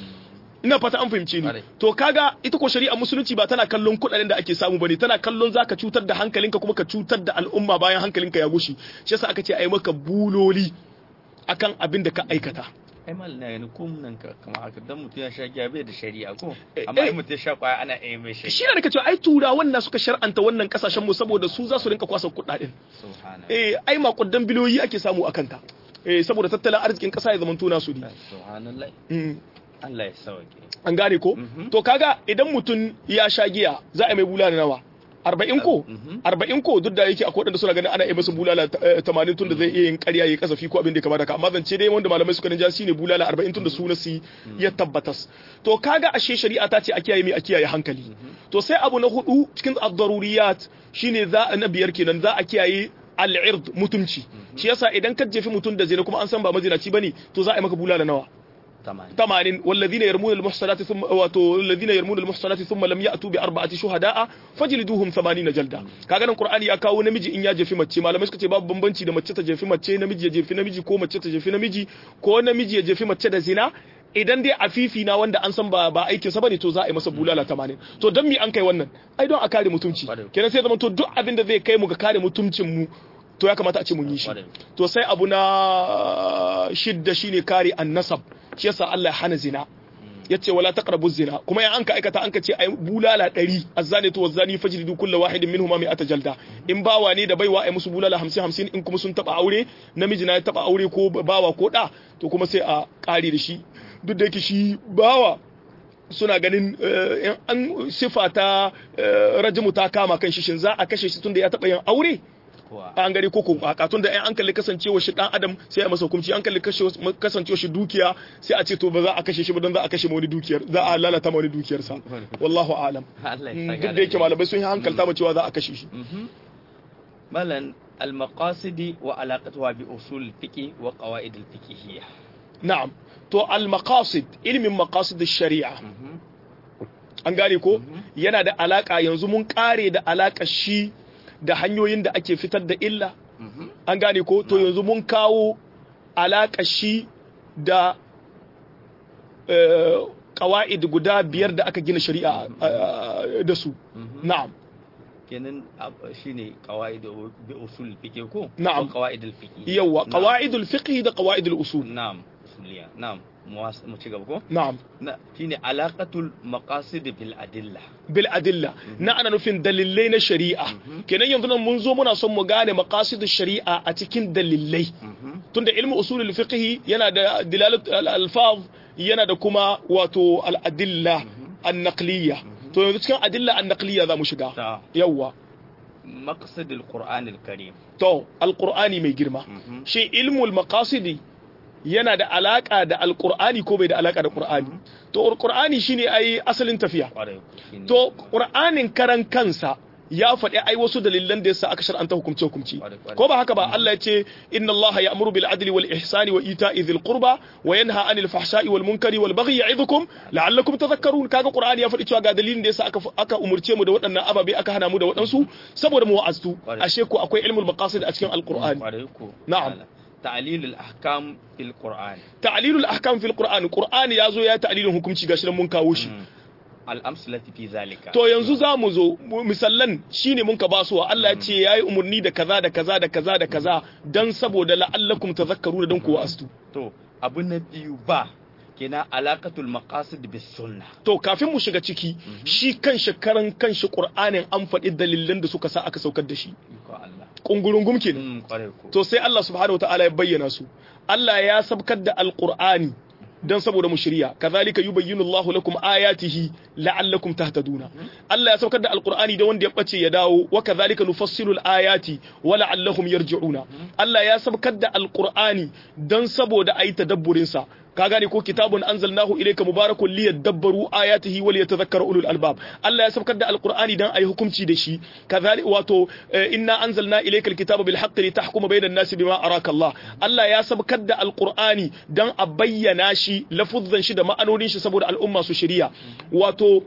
ina fata an fahimce ni Ƙwarai. to kaga ita ko shari'a musulunci ba tana kallon kuɗaɗen da ake samu bane tana kallon zaka cutar da hankalinka kuma ka cutar da al'umma bayan hankalinka ya gushi shi yasa aka ce ai maka buloli akan abin da ka aikata ai mal na gani ko nan ka kama haka dan mutum ya sha giya bai da shari'a ko Eh, amma eh. in mutum ya sha kwaya ana iya mai shari'a shi ne da ka cewa ai turawan na suka shar'anta wannan kasashen mu saboda su za su rinka kwasa kuɗaɗen subhana eh ai makudan biliyoyi ake samu akan ta eh saboda tattalin arzikin ƙasa ya zama tuna su ne subhanallah Mm. Allah ya sauke an gane ko Mhm. to kaga idan mutum ya sha giya za a yi mai bulala nawa arba'in ko Mhm. arba'in ko duk da yake akwai waɗanda suna ganin ana yi masa bulala eh, tamanin tun da zai iya yin ƙarya ya kasafi ko abin da ya kamata ka amma zance dai wanda malamai suka ninja shine bulala arba'in tun da su nasi ya tabbatas to kaga ashe shari'a ta ce a kiyaye mai a kiyaye hankali to sai abu na hudu cikin ad-daruriyat shine za na biyar kenan za a kiyaye al-ird mutumci shi yasa idan ka jefi mutum da zina kuma an san ba mazinaci bane to za a yi maka bulala nawa tamam ثمانين والذين يرمون المحصنات ثم واتو الذين يرمون المحصنات ثم لم يأتوا بأربعة شهداء فجلدوهم ثمانين جلدة kaga nan Qur'ani ya kawo namiji in ya jefi mace malamai suka ce babu bambanci da mace ta jefi mace namiji ya jefi namiji ko mace ta jefi namiji ko namiji ya jefi mace da zina idan dai afifi na wanda an san ba ba aikin sa bane to za a yi masa bulala 80 to dan mi an kai wannan ai don a kare mutunci Kwarai. kenan sai zama to duk abin da zai kai mu ga kare mutuncin mu to ya kamata a ce mun yi shi Kwarai. to sai abu na shidda shine kare annasab shi yasa Allah ya hana zina yace wala taqrabu zina kuma ya anka aikata anka ce ai bulala 100 azzani to wazzani fajlidu kullu wahidin minhuma mi'ata jalda in bawa ne da baiwa ai musu bulala 50 50 in kuma sun taba aure namiji na ya taba aure ko bawa ko da to kuma sai a kare da shi duk da yake shi bawa suna ganin an sifa ta rajimu ta kama kan shi shin za a kashe shi tunda ya taba yin aure an gari ko a tun da an kalli kasancewa shi dan adam sai a masa hukunci an kalli kasancewa shi dukiya sai a ce to ba za a kashe shi ba don za a kashe wani dukiyar za a lalata wani dukiyar sa wallahu alam duk da yake malamai sun yi hankalta ma cewa za a kashe shi malan al-maqasidi wa alaqatuha bi usul fiqi wa qawaid al-fiqhiyya na'am to al-maqasid ilmin maqasid sharia an gane ko yana da alaka yanzu mun kare da alaka shi da hanyoyin da ake fitar da illa an gane ko to yanzu mun kawo alaka shi da kawa'id guda biyar da aka gina shari'a da su na'am kenan shine qawaid bi usul fiqh ko na'am qawaid al fiqh yawa qawaid al fiqh da qawaid al usul na'am usuliya na'am mu ci gaba ko na'am shine alaqatul maqasid bil adilla bil adilla na ana nufin dalilai na shari'a kenan yanzu nan mun zo muna son mu gane maqasid shari'a a cikin dalilai tunda ilmu usul al fiqh yana da dilalat al alfaz yana da kuma wato al adilla an naqliyya to yanzu cikin adilla an naqliya za mu shiga yawwa maqsad al-qur'an al-karim to al-qur'ani mai girma shi ilmul maqasidi yana da alaka da al-qur'ani ko bai da alaka da qur'ani to al-qur'ani shine ai asalin tafiya to qur'anin karan kansa ya faɗi ai wasu dalilan da yasa aka shar'anta hukumce hukumci ko ba haka ba Allah ya ce inna Allah ya'muru bil adli wal ihsani wa ita'i dhil qurba wa yanha 'anil fahsha'i wal munkari wal baghi ya'idhukum la'allakum tadhakkarun kaga Qur'ani ya faɗi cewa ga dalilin da yasa aka aka umurce mu da waɗannan ababe aka hana mu da waɗansu saboda mu wa'aztu ashe ko akwai ilmul maqasid a cikin al-Qur'ani na'am ta'lil al-ahkam fil Qur'an ta'lil al-ahkam fil Qur'an Qur'ani yazo ya ta'lilin hukunci gashi nan mun kawo shi al'amsalati fi zalika to yanzu za mu zo misallan shine mun ka basuwa Allah ya ce yayi umarni da kaza da kaza da kaza da kaza dan saboda la'allakum tadhakkaru da dan ku astu to abu na biyu ba kenan alaqatul maqasid bis sunna to kafin mu shiga ciki shi kan shekaran kan shi qur'anin an faɗi dalilan da suka sa aka saukar da shi kungurungum kenan to sai Allah subhanahu wataala ya bayyana su Allah ya sabkar da alqur'ani dan saboda mu shirya kazalika yubayyinu Allahu lakum ayatihi la'allakum tahtaduna Allah ya saukar da alqur'ani da wanda ya bace ya dawo wa kazalika nufassilu alayati wa la'allahum yarji'una Allah ya saukar da alqur'ani dan saboda ayi tadabburin sa ka gane ko kitabun anzalnahu ilayka mubarakun liyadabbaru ayatihi wa liyatadhakkara ulul albab Allah ya saukar da alqur'ani dan ayi hukunci da shi kazali wato inna anzalna ilayka alkitaba bil haqqi litahkuma bayna an-nasi bima araka Allah Allah ya saukar da alqur'ani dan a bayyana shi lafuzzan shi da ma'anonin shi saboda al'umma su shiriya wato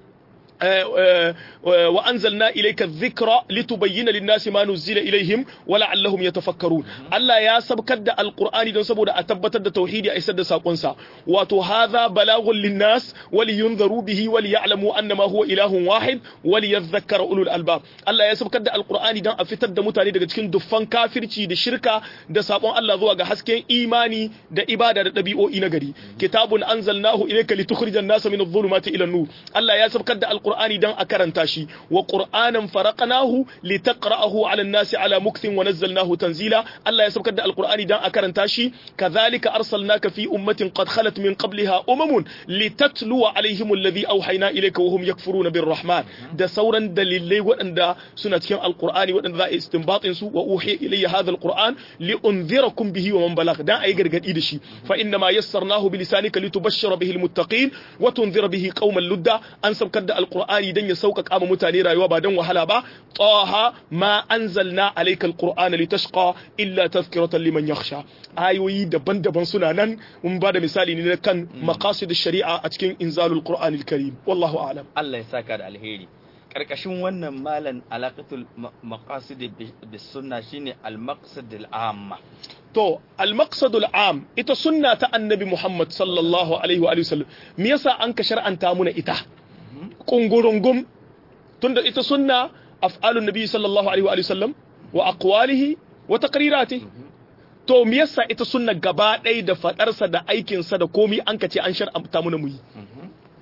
وأنزلنا إليك الذكر لتبين للناس ما نزل إليهم ولعلهم يتفكرون الله يا سبكد القرآن دون سبود أتبت توحيد أيسد ساقنسا واتو هذا بلاغ للناس ولينذروا به وليعلموا أنما هو إله واحد وليذكر أولو الألباب الله يا سبكد القرآن دون أفتد متاني daga cikin duffan kafirci da shirka da sabon Allah zuwa ga hasken imani da ibada da ɗabi'o'i na gari kitabun anzalnahu ilayka litukhrijan nasa min adh-dhulumati ila an-nur Allah ya sabkar da alqur'ani dan a karanta shi wa qur'anan faraqnahu litaqra'ahu 'ala an-nasi 'ala mukthin wa nazzalnahu tanzila Allah ya sabkar da alqur'ani dan a karanta shi kadhalika arsalnaka fi ummatin qad khalat min qabliha umamun litatluwa 'alayhim alladhi awhayna ilayka wa hum yakfuruna birrahman da sauran dalilai waɗanda suna cikin alqur'ani waɗanda za a istinbatin su wa uhiya ilayya hadha alqur'an li unzirakum bihi wa man balagh dan ayi gargadi da shi fa inna ma yassarnahu bi lisanika litubashshira bihi almuttaqin wa tunzira bihi qauman ludda an sabkar da alqur'ani dan ya sauƙaƙa ma mutane rayuwa ba dan wahala ba taha ma anzalna alayka alqur'ana litashqa illa tadhkiratan liman yakhsha ayoyi daban-daban suna nan mun ba da misali ne kan maqasid shari'a a cikin inzalul qur'anil karim wallahu a'lam Allah ya saka da alheri karkashin wannan malan alaqatul maqasid bis sunna shine al maqsad al amma to al maqsad al am ita sunna ta annabi Muhammad sallallahu alaihi wa sallam me yasa an ka shar'anta muna ita kungurungum tunda ita sunna af'alun nabi sallallahu alaihi wa sallam wa aqwalihi wa taqriratihi to me yasa ita sunna gaba ɗaya da fadarsa da aikinsa da komi an ka ce an shar'anta muna mu yi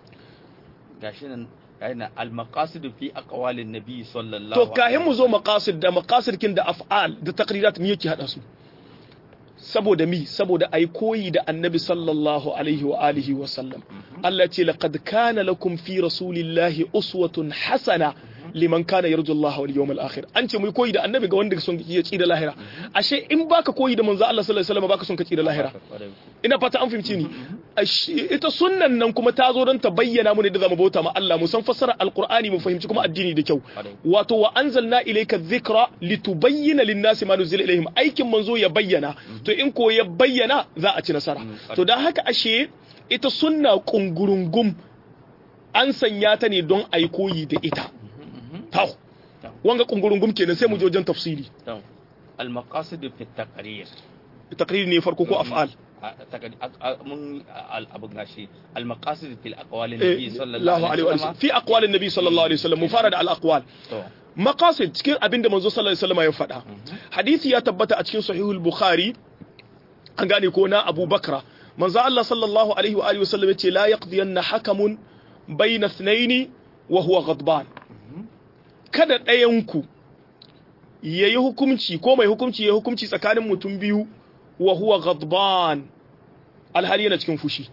gashi nan yana al-maqasid fi aqwalin nabi sallallahu to kahin mu zo maqasid da maqasid kin da af'al da taqrirat me yake hada su saboda mi saboda ai koyi da annabi sallallahu alaihi wa alihi wa sallam Allah ce laqad kana lakum fi rasulillahi uswatun hasana liman kana yarju Allah wal yawmal akhir an ce mu koyi da annabi ga wanda son ya tsira lahira ashe in baka koyi da manzo Allah sallallahu alaihi wasallam baka son ka tsira lahira ina fata an fahimci ni ita sunnan nan kuma ta zo don ta bayyana mu ne da zamu bauta ma Allah mu san fassara alqur'ani mu fahimci kuma addini da kyau wato wa anzalna ilayka dhikra litubayyana lin-nasi ma nuzila ilayhim aikin manzo ya bayyana to in ko ya bayyana za a ci nasara to dan haka ashe ita sunna kungurungum an sanya ta ne don ai koyi da ita taw wanga kungurungum kenan sai mu je wajen tafsiri al-maqasid fi at-taqrir taqrir ne farko ko af'al mun abin gashi al-maqasid fil aqwal nabi sallallahu Allahu alaihi alaihi wa wasallam sallam fi aqwal nabi sallallahu alaihi wasallam mu fara da al-aqwal to maqasid cikin abin da manzo sallallahu alaihi wasallam ya faɗa hadisi ya tabbata a cikin sahihul bukhari an gane ko na Abu Bakra manzo Allah sallallahu alaihi wa alihi wasallam yace la yaqdiyanna hakamun bayna ithnaini wa huwa ghadban kada ɗayan ku yayi hukunci ko mai hukunci yayi hukunci tsakanin mutum biyu wa huwa ghadban alhali yana cikin fushi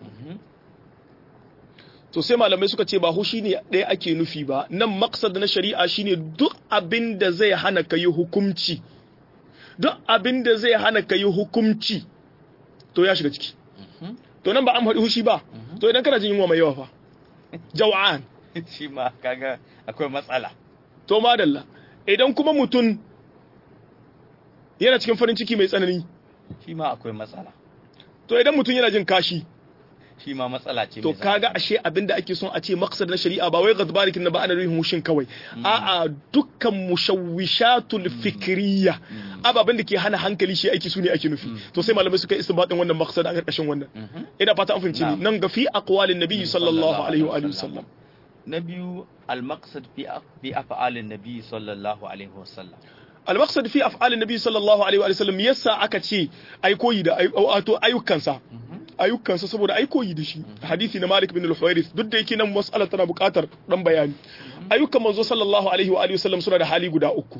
to sai malamai suka ce ba hushi ne ɗaya ake nufi ba nan maksad na shari'a shine duk abin da zai hana ka yi hukunci duk abin da zai hana ka yi hukunci to ya shiga ciki to nan ba an faɗi hushi ba to idan kana jin yunwa mai yawa fa jaw'an shi ma kaga akwai matsala to madalla idan kuma mutum yana cikin farin ciki mai tsanani shi ma akwai matsala to idan mutum yana jin kashi shi ma matsala ce to mai kaga ashe abinda ake son a ce maqsad na shari'a ba wai gadbarikin na ba ana nufin hushin kawai a'a dukkan mushawwishatul fikriyya ababen da ke hana hankali shi aiki su ne ake nufi to sai malamai suka yi istinbatin wannan maqsad a karkashin wannan ina fata an fahimci ni nan ga fi aqwalin nabi sallallahu alaihi wa alihi wasallam na biyu al-maqsad fi fi af'alin nabi sallallahu alaihi wasallam al-maqsad fi af'alin nabi sallallahu alaihi wa sallam yasa aka ce ai koyi da ay- wato ayyukansa ayyukansa saboda ai koyi da shi hadisi na Malik bin al-Huwairith duk da yake nan mas'alar tana buƙatar dan bayani ayyukan manzo sallallahu alaihi wa alihi wasallam suna da hali guda uku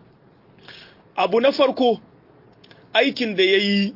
abu na farko aikin da yayi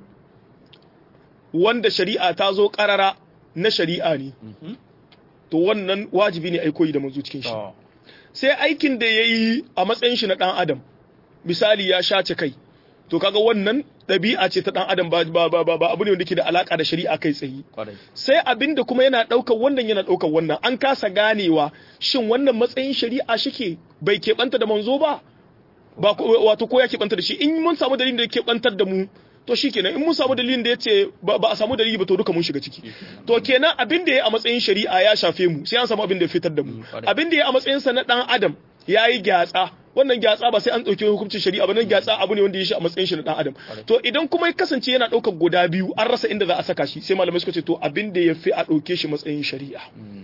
wanda shari'a ta zo karara na shari'a ne to wannan wajibi ne ai koyi da manzo cikin shi to sai aikin da yayi a matsayin shi na dan adam misali ya shace kai to kaga wannan ɗabi'a ce ta dan adam ba ba ba, ba abu ne wanda ke da alaka da shari'a kai tsaye kwarai sai abin da kuma yana ɗaukar wannan yana ɗaukar wannan an kasa ganewa shin wannan matsayin shari'a shike bai keɓanta da manzo ba ba ko- wato ko ya keɓanta da shi in mun samu dalilin da ya keɓantar da mu to shi kenan in mun samu dalilin da ya ce ba ba a samu dalili ba to duka mun shiga ciki to kenan abin da ya a matsayin shari'a ya shafe mu sai an samu abin da ya fitar da mu Mm, kwarai. abin da ya a matsayin sa na dan adam ya yi gyatsa wannan gyatsa ba sai an ɗauki hukuncin shari'a ba nan gyatsa abu ne wanda ya shi a matsayin shi na dan adam to idan kuma ya kasance yana ɗaukar guda biyu an rasa inda za a saka shi sai malamai suka ce to abin da ya fi a ɗauke shi matsayin shari'a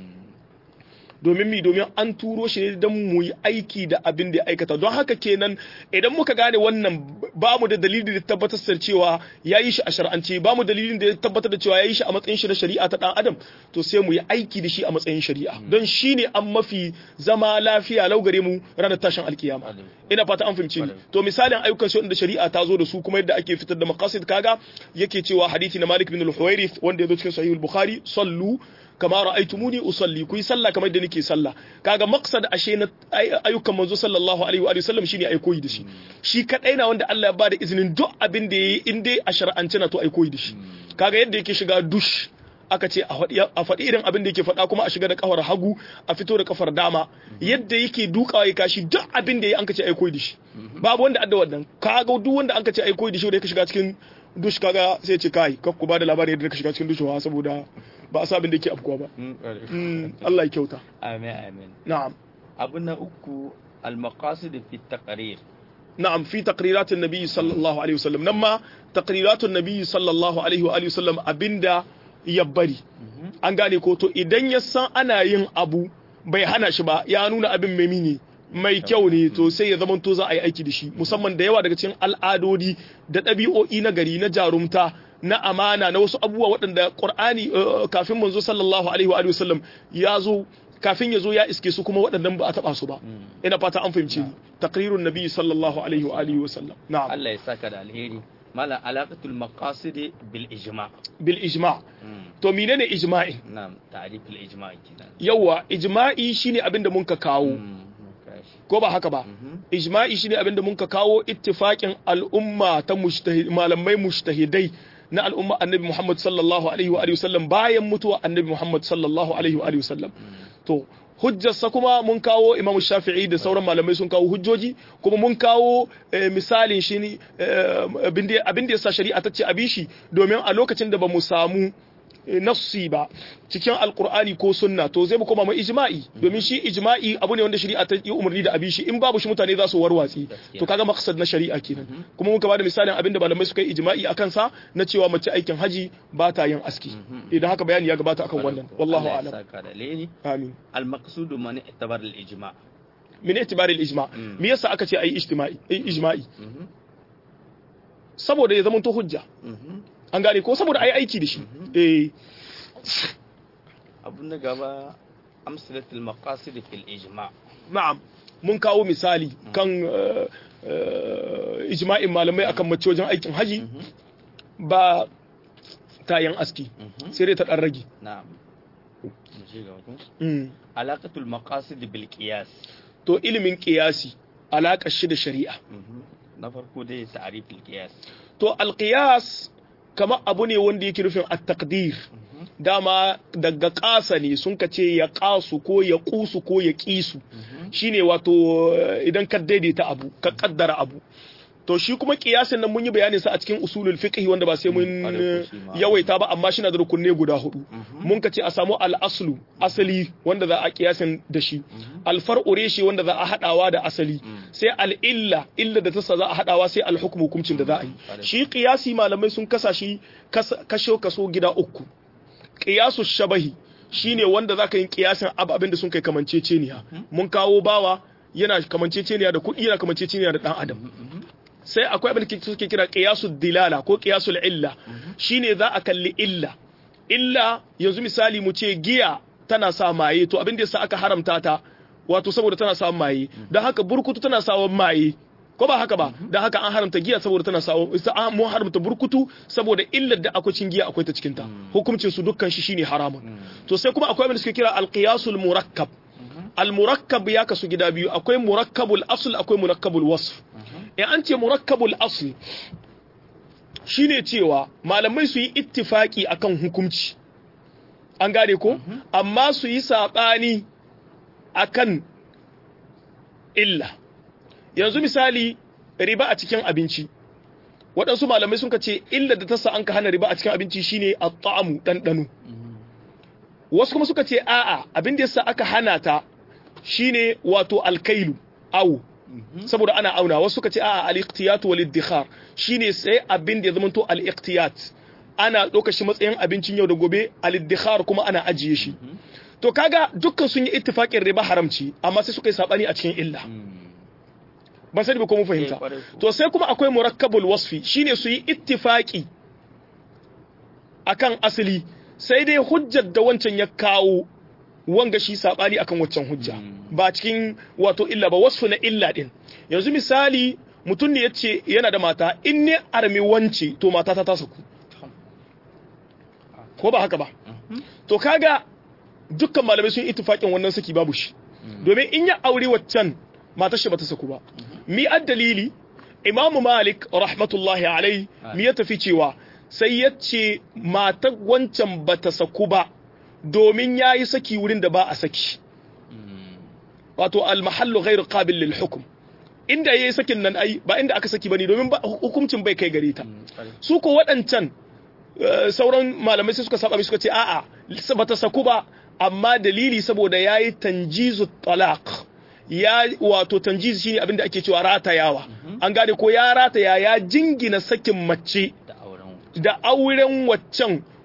domin mi domin an turo shi ne don mu yi aiki da abin da ya aikata don haka kenan idan muka gane wannan ba mu da dalilin da tabbatar da cewa ya yi shi a shar'ance ba mu dalilin da ya tabbatar da cewa ya yi shi a matsayin shi na shari'a ta dan adam to sai mu yi aiki da shi a matsayin shari'a don shi ne an mafi zama lafiya lau gare mu ranar tashin alkiyama ina fata an fahimci ni to misalin ayyukan shi da shari'a ta zo da su kuma yadda ake fitar da maqasid kaga yake cewa hadisi na Malik bin al-Huwairith wanda ya zo cikin sahih al-Bukhari sallu kama ra'aytumuni usalli kuyi sallah kamar da nake sallah kaga maqsad ashe na ayyukan manzo sallallahu alaihi wa sallam shine ai koyi da shi shi kadai na wanda Allah ya bada izinin duk abin da yayi in dai a shar'ance na to ai koyi da shi kaga yadda yake shiga dush aka ce a faɗi irin abin da yake faɗa kuma a shiga da kafar hagu a fito da kafar dama yadda yake dukawa ya kashi duk abin da yayi an ka ce ai koyi da shi babu wanda adda wannan kaga duk wanda an ka ce ai koyi da shi wanda yake shiga cikin dush kaga sai ce kai kakku ba da labarin yadda ka shiga cikin dushewa saboda ba a sabin da yake afkuwa ba Allah ya kyauta amin amin na'am abu na uku al-maqasid fi taqrir na'am fi taqriratin nabi sallallahu alaihi wasallam nan ma taqriratun nabi sallallahu alaihi wa alihi wasallam abinda ya bari an gane ko to idan ya san ana yin abu bai hana shi ba ya nuna abin mai ne mai kyau ne to sai ya zamanto za a yi aiki da shi musamman da yawa daga cikin al'adodi da ɗabi'o'i na gari na jarumta na amana na wasu abubuwa waɗanda ƙur'ani kafin manzo sallallahu alaihi wa sallam ya zo kafin ya zo ya iske su kuma waɗannan ba a taɓa su ba ina fata an fahimci ni taqrirun nabi sallallahu alaihi wa alihi wa sallam na'am Allah ya saka da alheri mala alaqatul maqasid bil ijma bil ijma to menene ijma'i na'am ta'rif al ijma kenan yawa ijma'i shine abin da mun ka kawo Mm, kashi. ko ba haka ba ijma'i shine abin da mun ka kawo ittifaqin al'umma ta mujtahid malamai mujtahidai na al'umma annabi Muhammad sallallahu alaihi wa alihi wasallam bayan mutuwa annabi Muhammad sallallahu alaihi wa alihi wasallam to hujjarsa kuma mun kawo Imam Shafi'i da sauran malamai sun kawo hujjoji kuma mun kawo eh, misalin shi ne eh, abin da abin da yasa shari'a ta ce a bi shi domin a lokacin da ba mu samu eh, nassi ba cikin alkur'ani ko sunna to zai mu koma mai ijma'i domin shi ijma'i abu ne wanda shari'a ta yi umarni da abi shi in babu shi mutane za su warwatsi Gaskiya. to kaga maqsad na shari'a kenan kuma muka bada misalin abin da malamai suka yi ijma'i akan sa na cewa mace aikin haji ba ta yin aski idan haka bayani ya gabata akan wannan wallahu Allah ya a'lam saka da alheri amin al maqsud man i'tabar al ijma min itibari al-ijma Mm. me yasa aka ce ayi ijtima'i ayi ijma'i saboda ya zama to hujja an gane ko saboda ayi aiki da shi eh abun da gaba amsalatul maqasid fil ijma na'am mun kawo misali kan eh, eh, ijma'in malamai akan mace wajen aikin haji ba ta yin aski sai dai ta dan rage na'am mu je gaba ko Mm. alaqatul maqasid bil qiyas to ilimin qiyasi alaƙar shi da shari'a na farko dai ta'rif al qiyas to alqiyas kamar abu ne wanda yake nufin at-taqdir dama daga ƙasa ne sun ka ce ya ƙasu ko ya ƙusu ko ya ƙisu shine wato eh, idan ka daidaita abu ka ƙaddara abu to shi kuma ƙiyasin nan mun yi bayanin sa a cikin usulul fiqh wanda ba sai mun Mm, ƙwarai ko shi ma. yawaita ba amma shi na da rukunne guda hudu mun ka ce a samu al-aslu asali wanda za a ƙiyasin da shi al-far'u reshi wanda za a hadawa da asali sai al-illa illa da tasa za a hadawa sai al-hukmu hukuncin da za a yi ƙwarai. shi ƙiyasi malamai sun kasa shi kas- kashe kaso gida uku qiyasu shabahi shine wanda zaka yi qiyasin ababin da sun kai kamanceceniya mun kawo bawa yana kamanceceniya da kuɗi yana kamanceceniya da dan adam sai akwai abin da suke kira qiyasu dilala ko qiyasul illa shine za a kalli illa illa yanzu misali mu ce giya tana sa maye to abin da yasa aka haramta ta wato saboda tana sa maye don haka burkutu tana sa maye ko ba haka ba don haka an haramta giya saboda tana sa an mu haramta burkutu saboda illar da akwai cin giya akwai ta cikin ta hukuncin su dukkan shi shine haramun to sai kuma akwai abin da suke kira alqiyasul murakkab al-murakkab ya kasu gida biyu akwai murakkabul asl akwai murakkabul wasf in an ce murakkabul asl shine cewa malamai su yi ittifaki akan hukunci an gane ko amma su yi sabani akan illa yanzu misali riba a cikin abinci waɗansu malamai sun ce illa da ta sa an ka hana riba a cikin abinci shine at-ta'amu ɗanɗano wasu kuma suka ce a'a abin da yasa aka hana ta shine wato alkailu awu saboda ana auna wasu suka ce a'a al-iqtiyat wal iddikhar shine sai abin da ya zama to al-iqtiyat ana ɗauka shi matsayin abincin yau da gobe al-iddikhar kuma ana ajiye shi to kaga dukkan sun yi ittifaqin riba haramci amma sai suka yi sabani a cikin illa ban sani ba ko mun fahimta to sai kuma akwai murakkabul wasfi shine su yi ittifaqi akan asali sai dai hujjar da wancan ya kawo wanga shi sabani akan waccan hujja ba cikin wato illa ba wasu na illa din yanzu misali mutum ne yace yana da mata in ne armi wance to mata ta tasa ku ko ba haka ba to kaga dukkan malamai sun ittifaqin wannan saki babu shi domin in ya aure waccan matar shi bata saku ba mi dalili imamu malik rahmatullahi alai mi ya tafi cewa sai ya ce matar wancan bata saku ba domin ya yi saki wurin da ba a saki wato almahallu ghairu qabil lil hukm inda yayi sakin nan ai ba inda aka saki bane domin hukuncin bai kai gare ta su ko waɗancan sauran malamai sai suka saba suka ce a'a bata saku ba amma dalili saboda yayi tanjizu talaq ya wato tanjiz shine abinda ake cewa ratayawa an gane ko ya rataya ya jingina sakin mace da auren waccan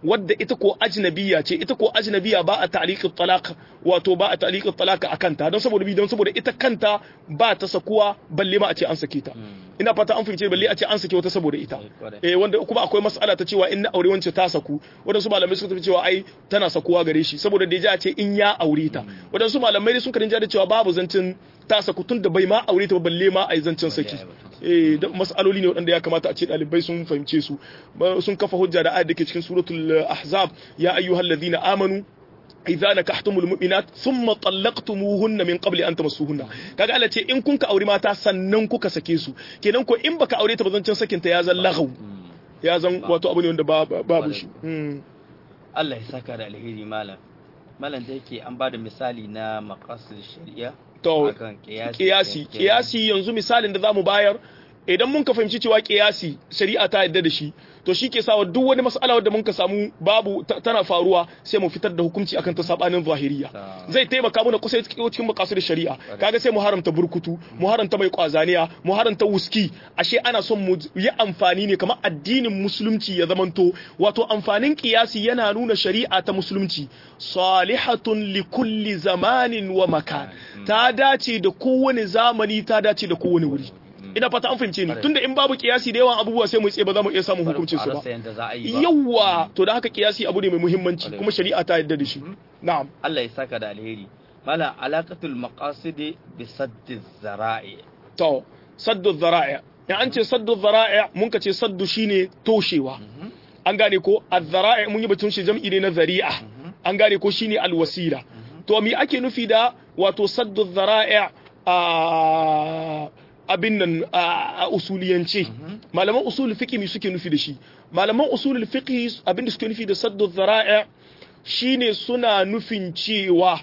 wadda ita ko ajnabiya ce ita ko ajnabiya ba a ta'liqit talaq wato ba a ta'liqit talaq akan ta don saboda bi don saboda ita kanta ba ta sakuwa balle ma a ce an sake ta ina fata an fahimce balle a ce an sake wata saboda ita eh wanda kuma akwai mas'ala ta cewa in na aure wance ta saku wadansu malamai suka tafi cewa ai tana sakuwa gare shi saboda da ya ce in ya aure ta wadansu malamai sun karin da cewa babu zancin ta saku tun da bai ma aure ta balle ma ai zancin saki eh da mas'aloli ne wadanda ya kamata a ce dalibai sun fahimce su sun kafa hujja da ayat dake cikin suratul ahzab ya ayyuhalladhina amanu idza nakahtumul mu'minat thumma talaqtumuhunna min qabli an tamassuhunna kaga Allah ce in kun ka aure mata sannan kuka sake su kenan ko in baka aure ta bazancin sakin ta ya zan lagau ya zan wato abu ne wanda babu shi Allah ya saka da alheri malam malam da yake an bada misali na maqasid shari'a to kiyasi kiyasi yanzu misalin da zamu bayar idan mun ka fahimci cewa kiyasi shari'a ta yadda da shi to shi ke sawa duk wani mas'ala wadda mun ka samu babu tana faruwa sai mu fitar da hukunci akan ta sabanin zahiriya zai taimaka mana kusa cikin makasar shari'a kaga sai mu haramta burkutu mu haramta mai kwazaniya mu haramta wuski ashe ana son mu yi amfani ne kamar addinin musulunci ya zamanto wato amfanin kiyasi yana nuna shari'a ta musulunci salihatun li kulli zamanin wa makan ta dace da kowane zamani ta dace da kowane wuri ina fata an fahimce ni tunda in babu kiyasi da yawan abubuwa sai mu tsaye ba za mu iya samun hukuncin su ba yawa to da haka kiyasi abu ne mai muhimmanci kuma shari'a ta yadda da shi na'am Allah ya saka da alheri mala alaqatul maqasid bi saddi zara'i to saddu zara'i in an ce saddu zara'i mun ka ce saddu shine toshewa an gane ko az-zara'i mun yi batun shi jam'i ne na zari'a an gane ko shine alwasila to me ake nufi da wato saddu zara'i a abin nan a usuliyance malaman usul fiqh mi suke nufi da shi malaman usul fiqh abin da suke nufi da saddu dhara'i shine suna nufin cewa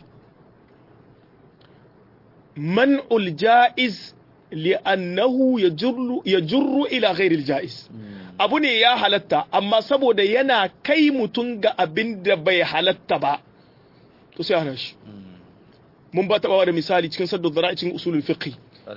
man'ul ja'iz li'annahu yajurru yajurru ila ghairi al-ja'iz abu ne ya halatta amma saboda yana kai mutun ga abin da bai halatta ba to sai hana shi mun ba taɓa da misali cikin saddu dhara'i cikin usulul fiqh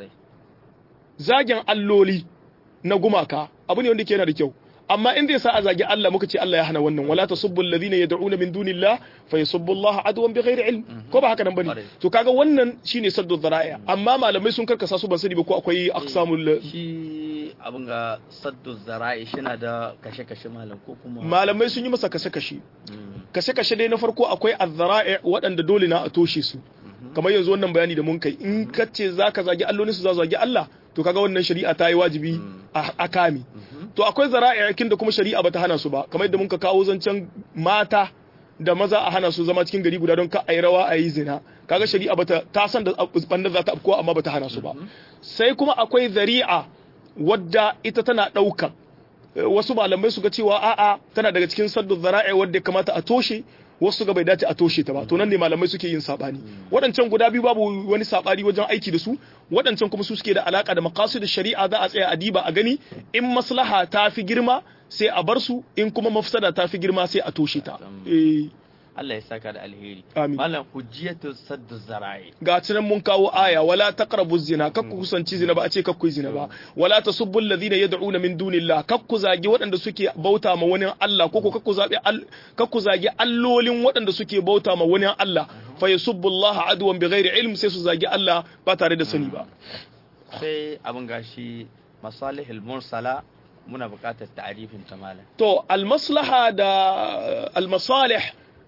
zagin alloli na gumaka abu ne wanda ke yana da kyau amma in zai sa a zagi Allah muka ce Allah ya hana wannan wala tasubbu alladhina yad'una min dunillah fa yasubbu Allah adwan bighairi ilm ko ba haka nan bane to kaga wannan shine saddu dhara'i amma malamai sun karkasa su ban sani ba ko akwai aqsamul shi abin ga saddu zara'i shina da kashe-kashe malam ko kuma malamai sun yi masa kashe-kashe kashe-kashe dai na farko akwai az-zara'i waɗanda dole na a toshe su kamar yanzu wannan bayani da mun kai in kace zaka zagi allolin su za zagi Allah to kaga wannan shari'a ta yi wajibi a kame to akwai zara'ikin da kuma shari'a bata hana su ba kamar yadda muka kawo zancen mata da maza a hana su zama cikin gari guda don ka ayi rawa ayi zina kaga shari'a bata ta san da banda za ta afko amma bata hana su ba sai kuma akwai zari'a wadda ita tana ɗaukar wasu malamai su ga cewa a'a tana daga cikin saddu zara'i wadda ya kamata a toshe wasu ga bai dace a toshe ta ba to nan ne malamai suke yin sabani waɗancan guda biyu babu wani sabani wajen aiki da su waɗancan kuma su suke da alaka da maqasid shari'a za a tsaya a diba a gani in maslaha ta fi girma sai a bar su in kuma mafsada ta fi girma sai a toshe ta eh Allah ya saka da alheri Amin. malam hujjatu saddu zara'i ga cinan mun kawo aya wala taqrabu zina kakku kusanci zina ba a ce kakku yi zina ba wala tasubbu alladhina yad'una min dunillah kakku zagi waɗanda suke bauta ma wani Allah ko ko kakku zabi al- kakku zagi allolin waɗanda suke bauta ma wani Allah fa yasubbu Allah adwan bighairi ilm sai su zagi Allah ba tare da sani ba sai abin gashi masalihul mursala muna buƙatar ta'arifin ta malam to almaslaha da almasalih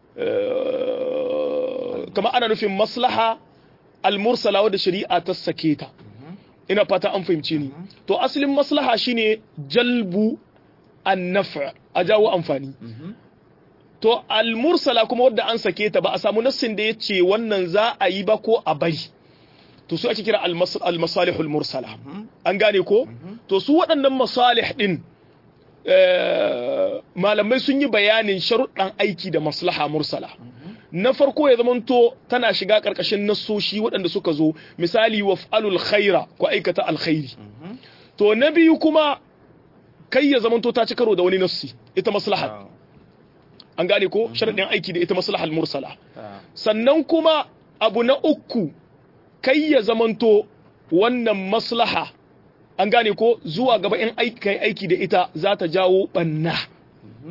eh, kama ana nufin maslaha almursala wadda shari'a ta sake ta ina fata an fahimci ni to asalin maslaha shine jalbu an-naf' a jawo amfani to almursala kuma wadda an sake ta ba a samu nassin da yace wannan za a yi ba ko a bari to su ake kira almas- almasalihul mursala an gane ko to su waɗannan masalih din eh, malamai sun yi bayanin sharuɗan aiki da maslaha mursala na farko ya zamanto tana shiga ƙarƙashin nassoshi waɗanda suka zo misali waf'alul khaira ko aikata alkhairi to na biyu kuma kai ya zamanto ta ci karo da wani nassi ita maslaha an gane ko sharuɗin aiki da ita maslahal mursala sannan kuma abu na uku kai ya zamanto wannan maslaha an gane ko zuwa gaba in aiki kai aiki da ita za ta jawo banna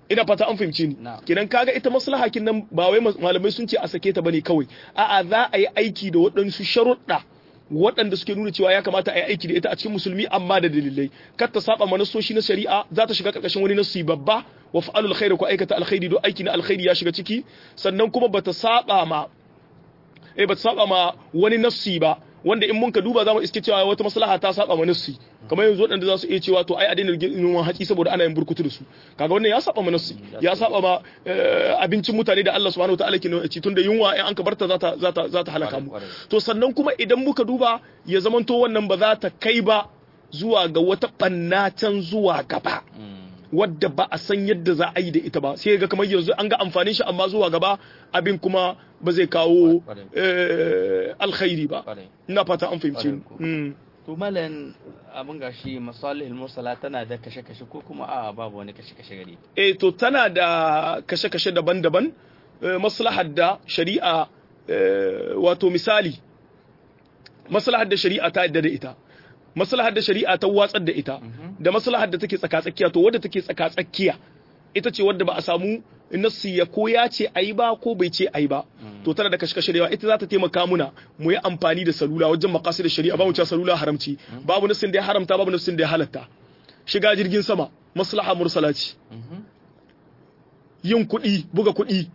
ina fata an fahimci ni Na'am. kenan kaga ita maslaha kin nan ba wai mas- malamai sun ce a sake ta bane kawai a'a za a yi aiki da waɗansu sharuɗa waɗanda suke nuna cewa ya kamata a yi aiki da ita a cikin musulmi amma da dalilai kar ta saba ma nassoshi na shari'a za ta shiga karkashin wani nassi babba wa fa'alul khairi ko aikata alkhairi don aiki na alkhairi ya shiga ciki sannan kuma bata saba ma eh bata saba ma wani nassi ba wanda in mun ka duba zamu iske cewa wata maslaha ta saba ma nassi kamar yanzu waɗanda za su iya cewa to ai a daina noman haƙi saboda ana yin burkutu da su kaga wannan ya saba ma nassi ya saba ma eh, abincin mutane da Allah subhanahu wataala ke nuna ci tunda yunwa in an ka barta za ta za ta za ta halaka mu Kwarai, kwarai. to sannan kuma idan muka duba ya zamanto wannan ba za ta kai ba zuwa ga wata ɓanna can zuwa gaba wadda ba a san yadda za a yi da ita ba sai ga kamar yanzu an ga amfanin shi amma zuwa gaba abin kuma ba zai kawo Kwarai. eh, alkhairi ba Kwarai. ina fata an fahimci ni. Kwarai ko. Mm. to malam abin gashi masalihul mursala tana da kashe-kashe ko kuma a babu wani kashe-kashe gare ta eh to tana da kashe-kashe daban-daban eh, maslahar da shari'a eh, wato misali maslahar da shari'a ta yadda da ita maslahar da shari'a ta watsar da ita da maslahar da take tsaka-tsakiya to wadda take tsaka-tsakiya ita ce wadda ba a samu nassi ya ko ya ce ayi ba ko bai ce ayi ba to tana da kashe-kashe da yawa ita za ta taimaka muna mu yi amfani da salula wajen makasi da shari'a ba mu cewa salula haramci babu nassin da ya haramta babu nassin da ya halatta shiga jirgin sama maslaha mursala ce yin kuɗi buga kuɗi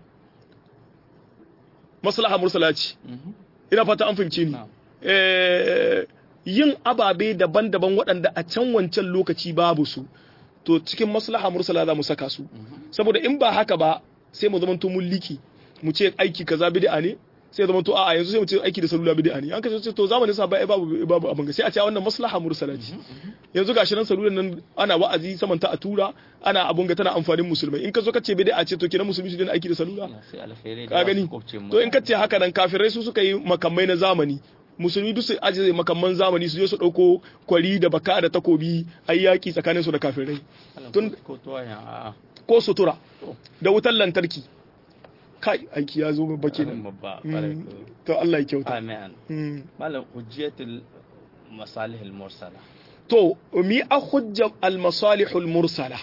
maslaha mursala ce ina fata an fahimce ni Na'am. Eh, yin ababe daban-daban waɗanda a can wancan lokaci babu su to cikin maslaha mursala za mu saka su saboda in ba haka ba sai mu zamanto mun liki mu ce aiki kaza bid'a ne sai zama to a'a yanzu sai mu ce aiki da salula bid'a ne an ka ce to zamanin sa bai babu babu abin ga sai a ce wannan maslaha mursala ce yanzu gashi nan salulan nan ana wa'azi saman ta a tura ana abun ga tana amfanin musulmai in ka zo ka ce bid'a ce to kenan musulmi su dena aiki da salula sai alkhairai da ka za su gani kubce mu. to in ka ce haka nan kafirai su suka yi makamai na zamani musulmi duk su ajiye makamman zamani su je su dauko kwari da baka da takobi ayi yaki tsakanin su da kafirai Malam, tun- ko to ya a ko sutura da wutar lantarki kai aiki ya zo babba kenan babba Mm, kwarai ko. to Allah ya kyauta amin Mm. malam hujjatul masalihul mursala to mi a hujjar al-masalihul mursala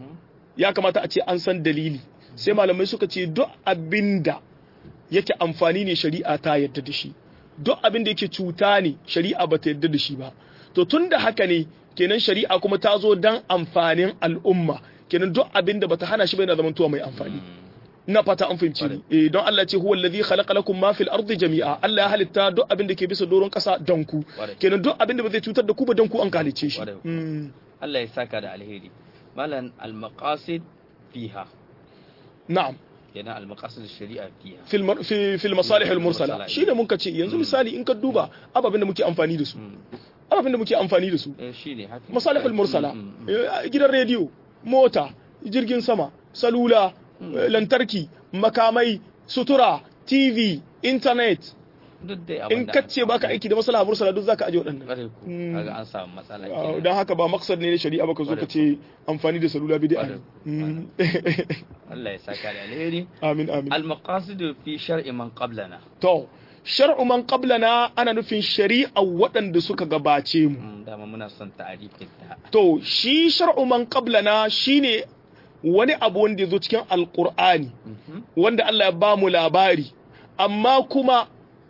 ya kamata a ce an san dalili sai malamai suka ce duk abinda yake amfani ne shari'a ta yadda da shi duk abinda yake cuta ne shari'a ba ta yadda da shi ba to tun da haka ne kenan shari'a kuma ta zo dan amfanin al'umma kenan duk abinda bata hana shi ba yana zamantowa mai amfani ina fata an fahimci ni eh don Allah ce huwa allazi khalaqa lakum ma fil ardi jami'a Allah ya halitta duk abin da ke bisa doron kasa don ku Kwarai. kenan duk abin da ba zai cutar da ku ba don ku an halice shi Kwarai. Mm. Allah ya saka da alheri malam al-maqasid fiha na'am kenan al-maqasid shari'a fiha fil mar- fi fil masalih al mursala Mursala, shine mun ce yanzu misali in ka duba ababen da muke amfani da su ababen da muke amfani da su eh shine haka masalih al mursala Mm, mm, eh, gidan rediyo mota jirgin sama salula eh, lantarki makamai sutura tv internet mm. duk dai in abinda kace baka aiki da maslaha mursala duk zaka aje waɗannan kwarai ko Mm. kaga an samu matsala Ah, kenan. don haka ba maksad ne na shari'a ba ka zo ka ce amfani da salula bid'a ne Kwarai. Mm. Allah ya saka da alheri amin amin al-maqasid fi shar'i man qablana to shar'u man qablana ana nufin shari'a waɗanda suka gabace mu Mm, dama muna son ta'arifin ta to shi shar'u man qablana shine wani abu wanda ya zo cikin alqur'ani Mhm. wanda Allah ya ba mu labari amma kuma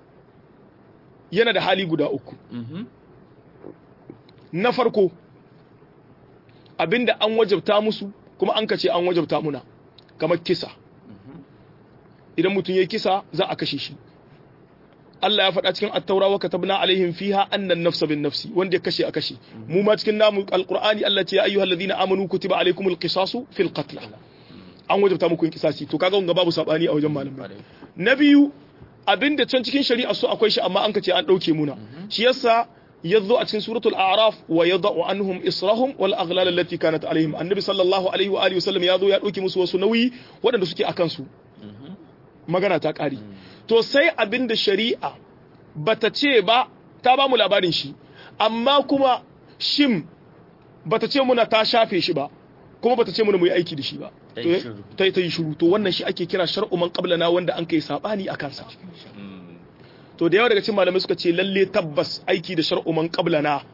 yana da hali guda uku Mhm. na farko abinda an wajabta musu kuma an kace an wajabta muna kamar kisa Mhm. idan mutum ya kisa za a kashe shi Allah ya faɗa cikin attaura wa katabna alaihim fiha annan nafsa bin nafsi wanda ya kashe a kashe mu ma cikin namu alqur'ani Allah ce ya ayyuhal ladina amanu kutiba alaikumul qisasu fil qatl an wajabta muku yin kisasi to kaga wanga babu sabani a wajen malamai Kwarai. na biyu abinda can cikin shari'a su akwai shi amma an kace an dauke muna shi yasa yazo a cikin suratul a'raf wa yad'u anhum israhum wal aghlal allati kanat alaihim annabi sallallahu alaihi wa alihi wasallam yazo ya dauke musu wasu nauyi waɗanda suke akan su Mhm. magana ta ƙari to sai abin da shari'a bata ce ba ta ba mu labarin shi amma kuma shim bata ce muna ta shafe shi ba kuma bata ce muna mu yi aiki da shi ba Ta yi shiru. ta ta yi shiru to wannan shi ake kira shar'u man qablana wanda an kai sabani a kansa Mm. to da yawa daga cikin malamai suka ce lalle tabbas aiki da shar'u man qablana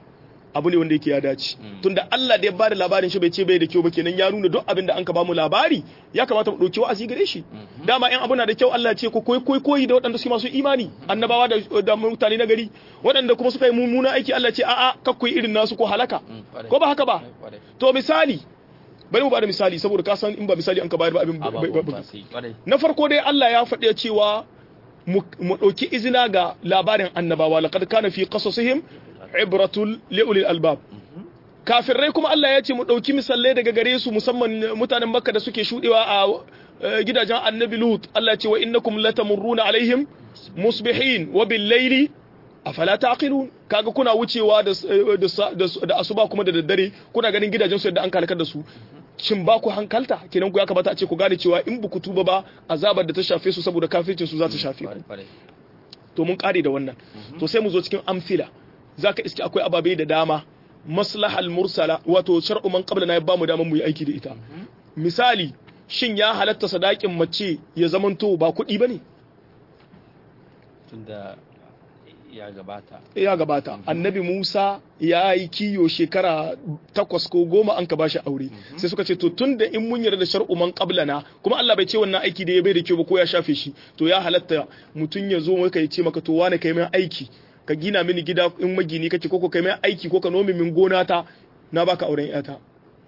abu ne wanda yake ya dace tunda Allah da ya bada labarin shi bai ce bai da kyau ba kenan ya nuna duk abin da an ka bamu labari ya kamata mu dauki wa'azi gare shi dama in abu na da kyau Allah ya ce ko koyi koyi koyi da waɗanda su masu imani annabawa da da mutane na gari waɗanda kuma suka yi mummuna aiki Allah ya ce a'a kakkuyi irin nasu ko halaka ko ba haka ba to misali bari mu bada misali saboda ka san in ba misali an ka bayar ba abin na farko dai Allah ya faɗi cewa mu ɗauki izina ga labarin annabawa laqad kana fi qasasihim ibratul liulil albab kafirai kuma Allah ya ce mu ɗauki misalai daga gare su musamman mutanen Makka da suke shudewa a gidajen Annabi Lut Allah ya ce wa innakum latamurruna alaihim musbihin wa bil layli afala taqilun kaga kuna wucewa da da asuba kuma da daddare kuna ganin gidajen su yadda an kalkar da su shin ba ku hankalta kenan ku ya kamata a ce ku gane cewa in buku tuba ba azabar da ta shafe su saboda kafircin su za ta shafe ku to mun kare da wannan to sai mu zo cikin amsila zaka iske akwai ababe da dama maslahal mursala wato shar'u man qabla na ya bamu daman mu yi aiki da ita misali shin ya halatta sadakin mace ya zamanto ba kuɗi bane tunda ya gabata ya gabata annabi Musa ya yi kiyo shekara takwas ko goma an ka bashi aure sai suka ce to tunda in mun yarda da shar'u man qablana kuma Allah bai ce wannan aiki da ya bai da kyau ba ko ya shafe shi to ya halatta mutun ya zo maka ya ce maka to wane kai mai aiki ka gina mini gida in magini kake ko kai mai aiki ko ka nome min gona ta na baka auren yata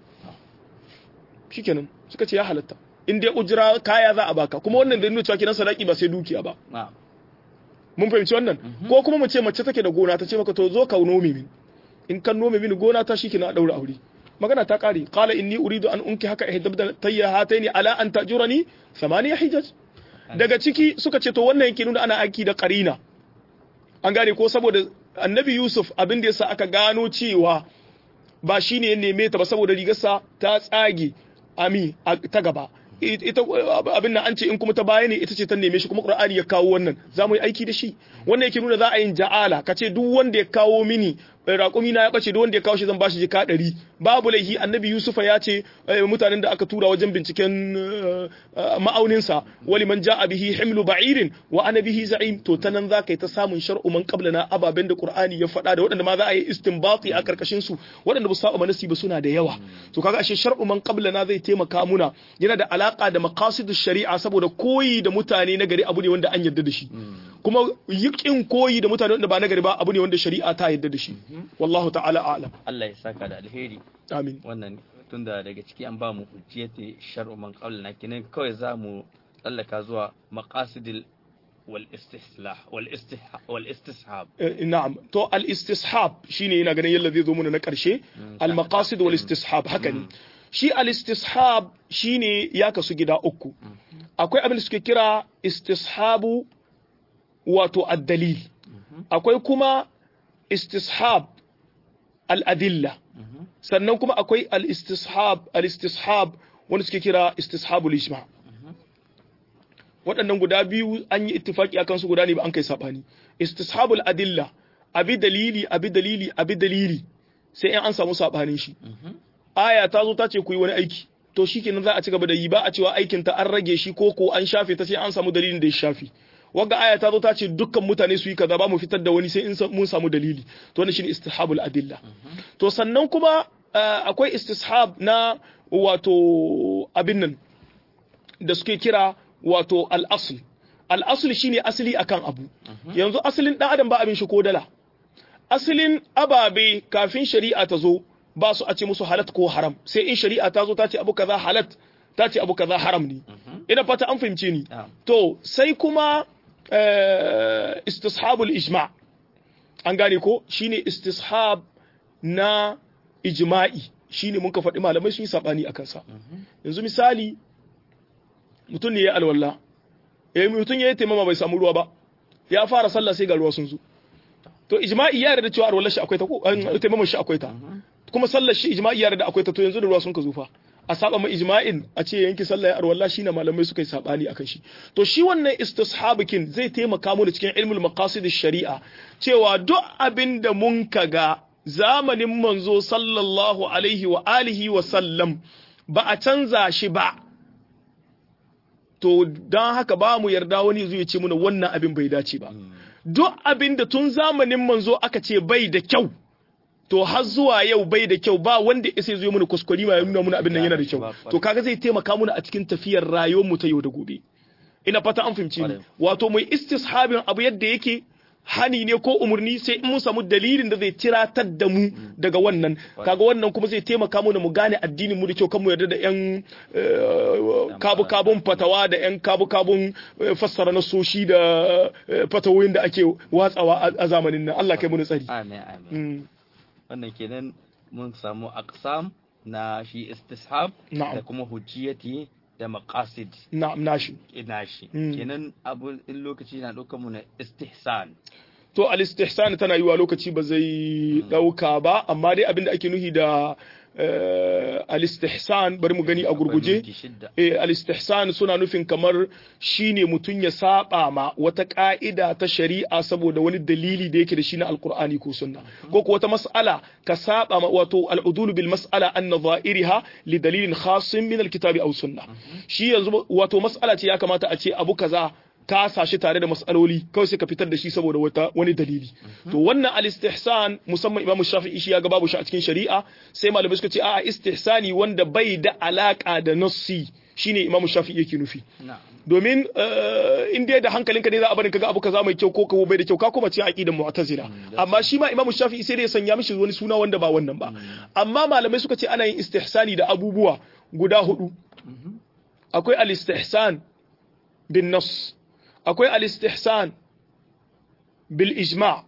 shikenan suka ce ya halatta in dai ujira kaya za a baka kuma wannan da nuna cewa kinan sadaki ba sai dukiya ba mun fahimci wannan ko kuma mu ce mace take da gona ta ce maka to zo ka nome min in kan nome mini gona ta shikenan a daura aure magana ta kare qala inni uridu an unki haka ihdabda tayya hataini ala an tajurani thamaniya hijaj daga ciki suka ce to wannan yake nuna ana aiki da qarina an gane ko saboda annabi yusuf abin da yasa aka gano cewa ba shine ya neme ta ba saboda rigarsa ta tsage ami ta gaba ita abin nan an ce in kuma ta baya ne ita ce ta neme shi kuma qur'ani ya kawo wannan za mu yi aiki da shi wannan yake nuna za a yin ja'ala ka ce duk wanda ya kawo mini raƙumi na ya bace duk wanda ya kawo shi zan bashi jika ɗari babu laihi annabi yusufa ya ce mutanen da aka tura wajen binciken ma'auninsa wali man ja'a bihi himlu ba'irin wa ana bihi za'im to ta nan za ka yi ta samun shar'u man qablana ababen da qur'ani ya faɗa da waɗanda ma za a yi istinbati a karkashin su waɗanda ba su saba manasi ba suna da yawa to kaga ashe shar'u man qablana zai taimaka muna yana da alaka da maqasidish shari'a saboda koyi da mutane na gari abu ne wanda an yarda da shi kuma yikin koyi da mutane wanda ba na gari ba abu ne wanda shari'a ta yarda da shi wallahu ta'ala a'lam Allah ya saka da alheri amin wannan tunda daga ciki an ba mu hujjiyati shar'u man qablana kinan kawai za mu tsallaka zuwa maqasidil wal istihlah wal istihab wal istishab na'am to al istishab shine yana ganin yalla zai zo muna na karshe al maqasid wal istishab haka ne shi al istishab shine ya kasu gida uku akwai abin da suke kira istishabu wato ad-dalil akwai kuma istishab al-adilla sannan kuma akwai al-istishab al-istishab wanda suke kira istishabul ijma waɗannan guda biyu an yi ittifaki akan su guda ne ba an kai sabani istishabul adilla abi dalili abi dalili abi dalili sai in an samu sabanin shi aya ta zo ta ce ku yi wani aiki to shikenan za a ci gaba da yi ba a cewa aikin ta an rage shi ko ko an shafe ta sai an samu dalilin da ya shafi wagga aya ta zo ta ce dukkan mutane su yi kaza ba mu fitar da wani sai in mun samu dalili to wannan shine istihabul adilla to sannan kuma akwai istishab na wato abin nan da suke kira wato al-asl al-asl shine asali akan abu yanzu asalin dan adam ba abin shi ko dala asalin ababe kafin shari'a ta zo ba su a ce musu halat ko haram sai in shari'a ta zo ta ce abu kaza halat ta ce abu kaza haram ne ina fata an fahimce ni to sai kuma istishabul ijma an gane ko shine istishab na ijma'i shine mun ka faɗi malamai sun yi sabani akan sa yanzu misali mutum ne ya alwala eh mutum ya yi taimama bai samu ruwa ba ya fara sallah sai ga ruwa sun zo to ijma'i ya yarda cewa alwala shi akwai ta ko taimama shi akwai ta kuma sallar shi ijma'i ya yarda akwai ta to yanzu da ruwa sun ka zufa a saba ma ijma'in a ce yanki sallah ya arwalla shine malamai suka yi sabani akan shi to shi wannan istishabikin zai taimaka mu da cikin ilmul maqasid shari'a cewa duk abin da mun kaga zamanin manzo sallallahu alaihi wa alihi wa sallam ba a canza shi ba to don haka ba mu yarda wani zai ce muna wannan abin bai dace ba duk abin da tun zamanin manzo aka ce bai da kyau to har zuwa yau bai da kyau ba wanda ya sai zo mana kuskure ma ya nuna mana abin nan yana da kyau to kaga zai taimaka mana a cikin tafiyar rayuwar mu ta yau da gobe ina fata an fahimci ni wato mai istishabin abu yadda yake hani ne ko umarni sai in mun samu dalilin da zai tiratar da mu daga wannan kaga wannan kuma zai taimaka mu mu gane addinin mu da kyau kan mu yarda da yan kabu kabun fatawa da yan kabu kabun fassara nasoshi da fatawoyin da ake watsawa a zamanin nan Allah kai mu tsari amin amin wannan kenan mun samu aqsam na shi istishab da kuma hujjiyati da maqasid na'am nashi nashi kenan abu in lokaci na ɗaukar mu na istihsan to al istihsan tana yiwa lokaci ba zai ɗauka ba amma dai abinda ake nuhi da al-istihsan bari mu gani a gurguje al-istihsan suna nufin kamar shine mutum ya saba ma wata ka'ida ta shari'a saboda wani dalili da yake da shi na alqur'ani ko sunna ko ko wata mas'ala ka saba ma wato al-udul bil mas'ala an nadha'iriha li dalilin khassin min al-kitabi aw sunna shi yanzu wato mas'ala ce ya kamata a ce abu kaza ka sashi tare da mas'aloli kawai sai ka fitar da shi saboda wata wani dalili to wannan al-istihsan musamman Imam Shafi'i shi ya ga babu shi a cikin shari'a sai malamai suka ce a'a istihsani wanda bai da alaka da nassi shine Imam Shafi'i yake nufi domin in dai da hankalinka ne za a bari kaga abu kaza mai kyau ko kawo bai da kyau ka kuma ce aqidar mu'tazila amma shi ma Imam Shafi'i sai dai ya sanya mishi wani suna wanda ba wannan ba amma malamai suka ce ana yin istihsani da abubuwa guda hudu akwai al-istihsan bin nas akwai al-istihsan bil ijma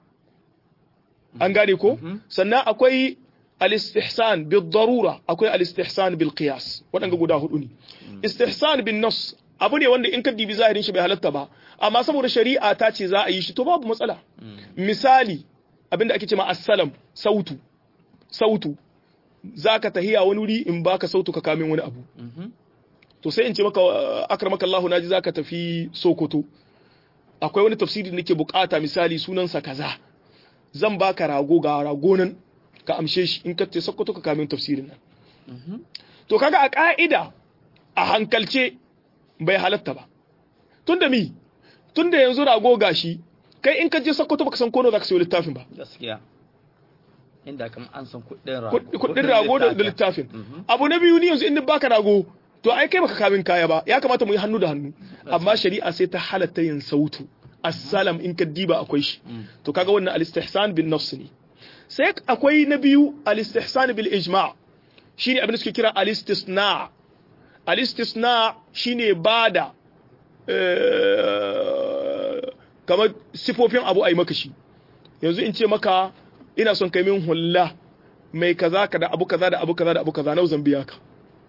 an gane ko sannan akwai al-istihsan bil darura akwai al-istihsan bil qiyas waɗanda guda hudu ne istihsan bin nas abu ne wanda in ka dibi zahirin shi bai halatta ba amma saboda shari'a ta ce za a yi shi to babu matsala misali abinda ake cewa assalam sautu sautu zaka tahiya wani wuri in baka sautu ka kamin wani abu to sai in ce maka akramaka Allah naji zaka tafi Sokoto akwai wani tafsiri da nake bukata misali sunansa kaza zan baka rago ga rago nan ka amshe shi in ka ce Sokoto ka kamin tafsirin nan to kaga a ka'ida a hankalce bai halatta ba tunda mi tunda yanzu rago gashi kai in ka je Sokoto baka san kono zaka sayo littafin ba gaskiya inda kam an san kuɗin rago kuɗin rago da littafin abu na biyu ni yanzu in baka rago to ai kai baka kamin kaya ba ya kamata mu yi hannu da hannu amma shari'a sai ta halatta yin sautu assalam in ka diba akwai shi to kaga wannan al-istihsan bin nafs ne sai akwai na biyu al-istihsan bil ijma' shine abin da suke kira al-istisna al-istisna shine bada kamar sifofin abu ai maka shi yanzu in ce maka ina son kai min hulla mai kaza ka da abu kaza da abu kaza da abu kaza nau zan biya ka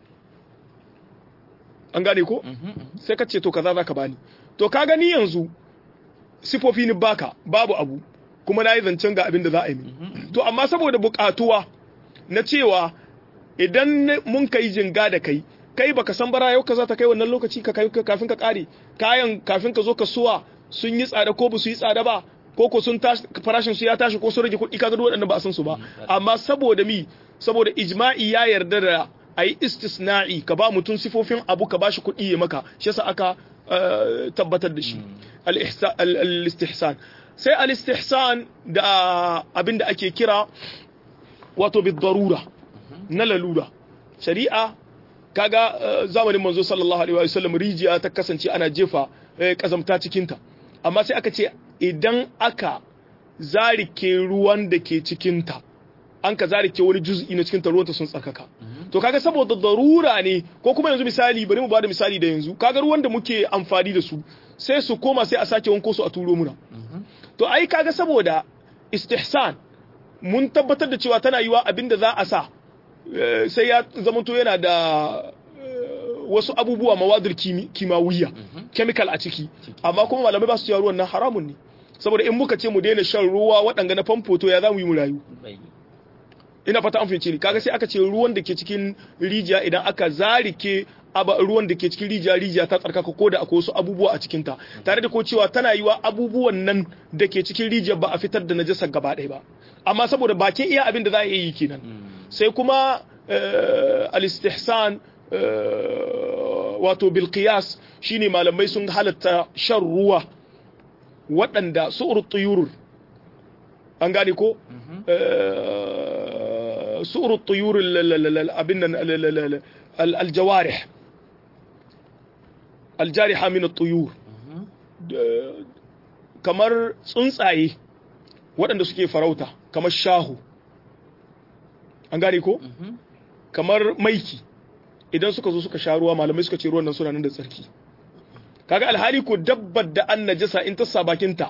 an gane ko sai ka ce to kaza zaka bani to ka gani yanzu sifofi ni baka babu abu kuma na yi zancen ga abin da za a yi to amma saboda bukatuwa na cewa idan mun kai jinga da kai kai baka san bara yau kaza ta kai wannan lokaci ka kai kafin ka kare kayan kafin ka zo ka suwa sun yi tsada ko ba su yi tsada ba ko ko sun tashi farashin su ya tashi ko sun rage kuɗi kaga waɗanda ba a san su ba amma saboda mi saboda ijma'i ya yarda da a yi istisna'i ka ba mutum sifofin abu ka ba shi kuɗi ya maka shi yasa aka tabbatar da shi al-istihsan sai al-istihsan da abin da ake kira wato bi darura na lalura shari'a kaga zamanin manzo sallallahu alaihi wa sallam rijiya ta kasance ana jefa kazamta cikinta amma sai aka ce idan aka zarike ruwan da ke cikinta an ka zarike wani juz'i na cikin ruwanta sun tsarkaka to kaga saboda darura ne ko kuma yanzu misali bari mu bada misali da yanzu kaga ruwan da muke amfani da su sai su koma sai a sake wanko su a turo muna to ai kaga saboda istihsan mun tabbatar da cewa tana yiwa abinda za a sa sai ya zamanto yana da wasu abubuwa mawadir kimawiyya chemical a ciki amma kuma malamai ba su cewa ruwan nan haramun ne saboda in muka ce mu daina shan ruwa waɗanga na famfo to ya za mu yi mu rayu ina fata an fahimce ni kaga sai aka ce ruwan da ke cikin rijiya idan aka zarike aba ruwan da ke cikin rijiya rijiya ta tsarkaka ko da akwai wasu abubuwa a cikin ta tare da ko cewa tana yiwa abubuwan nan da ke cikin rijiya ba a fitar da najasar gaba ɗaya ba amma saboda bakin iya abin da za a yi kenan sai kuma al-istihsan wato bil qiyas shine malamai sun halatta shan ruwa waɗanda su'ur tuyurur an gane ko su'ur tuyur abin nan aljawarih aljariha min at-tuyur kamar tsuntsaye waɗanda suke farauta kamar shahu an gane ko kamar maiki idan suka zo suka sha ruwa malamai suka ce ruwan nan suna nan da tsarki kaga alhali ko dabbar da an najasa in ta sa bakinta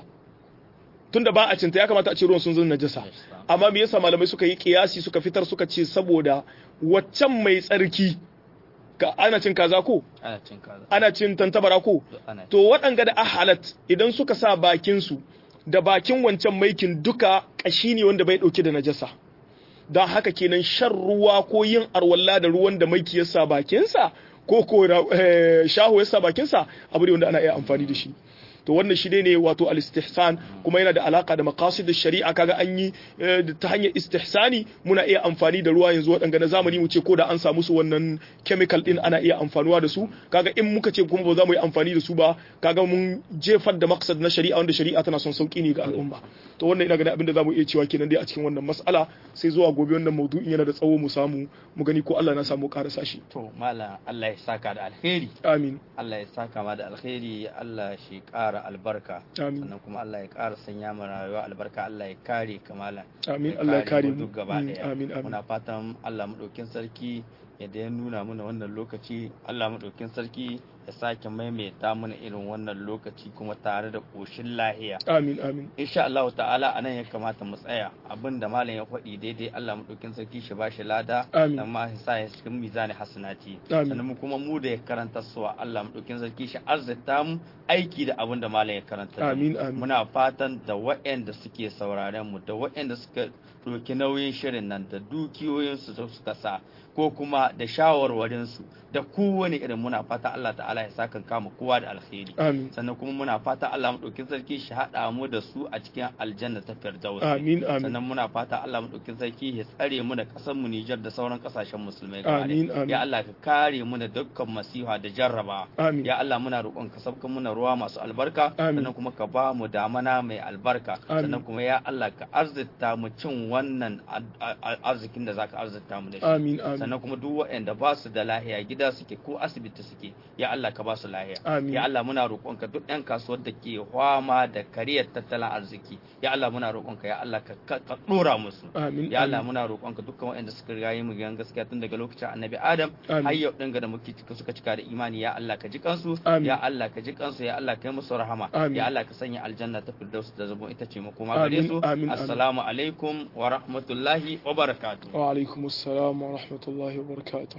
tunda ba a cinta ya kamata a ce ruwan sun zama najasa amma me yasa malamai suka yi kiyasi suka fitar suka ce saboda waccan mai tsarki ka ana cin kaza ko ana cin kaza ana cin tantabara ko ana to waɗanga da ahalat idan suka sa bakin su da bakin wancan maikin duka ƙashi ne wanda bai ɗauke da najasa don haka kenan shan ruwa ko yin arwalla da ruwan da maiki ya sa bakinsa ko ko eh, shaho ya sa bakinsa abu ne wanda ana iya amfani da shi to wannan shi ne wato al-istihsan kuma yana da alaka da maqasid shari'a kaga an yi eh, ta hanyar istihsani muna iya amfani da ruwa yanzu waɗanda na zamani mu ce ko da an samu su wannan chemical din ana iya amfanuwa da su kaga in muka ce kuma ba za mu yi amfani da su ba kaga mun jefar da maqsad na shari'a wanda shari'a tana son sauki ne ga al'umma to wannan ina ganin abin da za mu iya cewa kenan dai a cikin wannan mas'ala sai zuwa gobe wannan maudu'in yana da tsawo mu samu mu gani ko Allah na samu karasa shi to malam Allah ya saka da alheri amin Allah ya saka ma da alheri Allah shi ƙara albarka Amin. sannan kuma Allah ya ƙara sanya mu rayuwa albarka Allah ya kare kamala Amin. Allah ya kare mu. duk gaba Mm, ɗaya amin, amin. muna fatan Allah maɗaukin sarki yadda ya nuna mana wannan lokaci Allah maɗaukin sarki ya sake maimaita mana irin wannan lokaci kuma tare da ƙoshin lahiya amin amin insha Allah ta'ala anan ya kamata mu tsaya abinda malam ya faɗi daidai Allah madaukin sarki shi bashi lada Amin. dan ma sa ya cikin mizani hasanati Amin. sannan mu kuma mu da ya karanta suwa Allah madaukin sarki shi azzata mu aiki da abinda malam ya karanta da mu. Amin, amin. muna fatan da waɗanda suke sauraren mu da waɗanda suka ɗauki nauyin shirin nan da dukiyoyin su da suka sa ko kuma da shawarwarin su da kowane irin muna fata Allah ta'ala ya saka kama kowa da alkhairi amin sannan kuma muna fata Allah maɗaukin sarki shi haɗa mu da su a cikin aljanna ta firdaus amin amin sannan muna fata Allah maɗaukin sarki ya tsare mu da ƙasar mu Nijar da sauran ƙasashen musulmai gaba Amin, ɗaya. amin. ya Allah ka kare mu da dukkan masiha da jarraba Amin. ya Allah muna roƙon ka sabkan muna ruwa masu albarka Amin. sannan kuma ka ba mu damana mai albarka Amin. sannan kuma ya Allah ka arzita mu cin wannan ar- ar- arzikin da zaka arzita mu da shi amin amin sannan kuma duk waɗanda ba su da lahiya gida suke ko asibiti suke ya Allah ka ba su lahiya Amin. ya Allah muna roƙonka duk ɗan kasuwar da ke fama da kariyar tattalin arziki ya Allah muna roƙonka ya Allah ka ka ka ɗora musu amin ya Allah amin. muna roƙonka dukkan waɗanda suka riga yi mu gidan gaskiya tun daga lokacin annabi Adam Amin. har yau ɗin ga da muke cika suka cika da imani ya Allah ka ji kansu Amin. ya Allah ka ji kansu ya Allah ka yi musu rahama Amin. ya Allah ka sanya aljanna ta firdaus da zabo ita ce makoma Amin, gare su amin, amin. assalamu alaikum wa rahmatullahi wa barakatuh wa alaikum assalam wa rahmatullahi wa barakatuh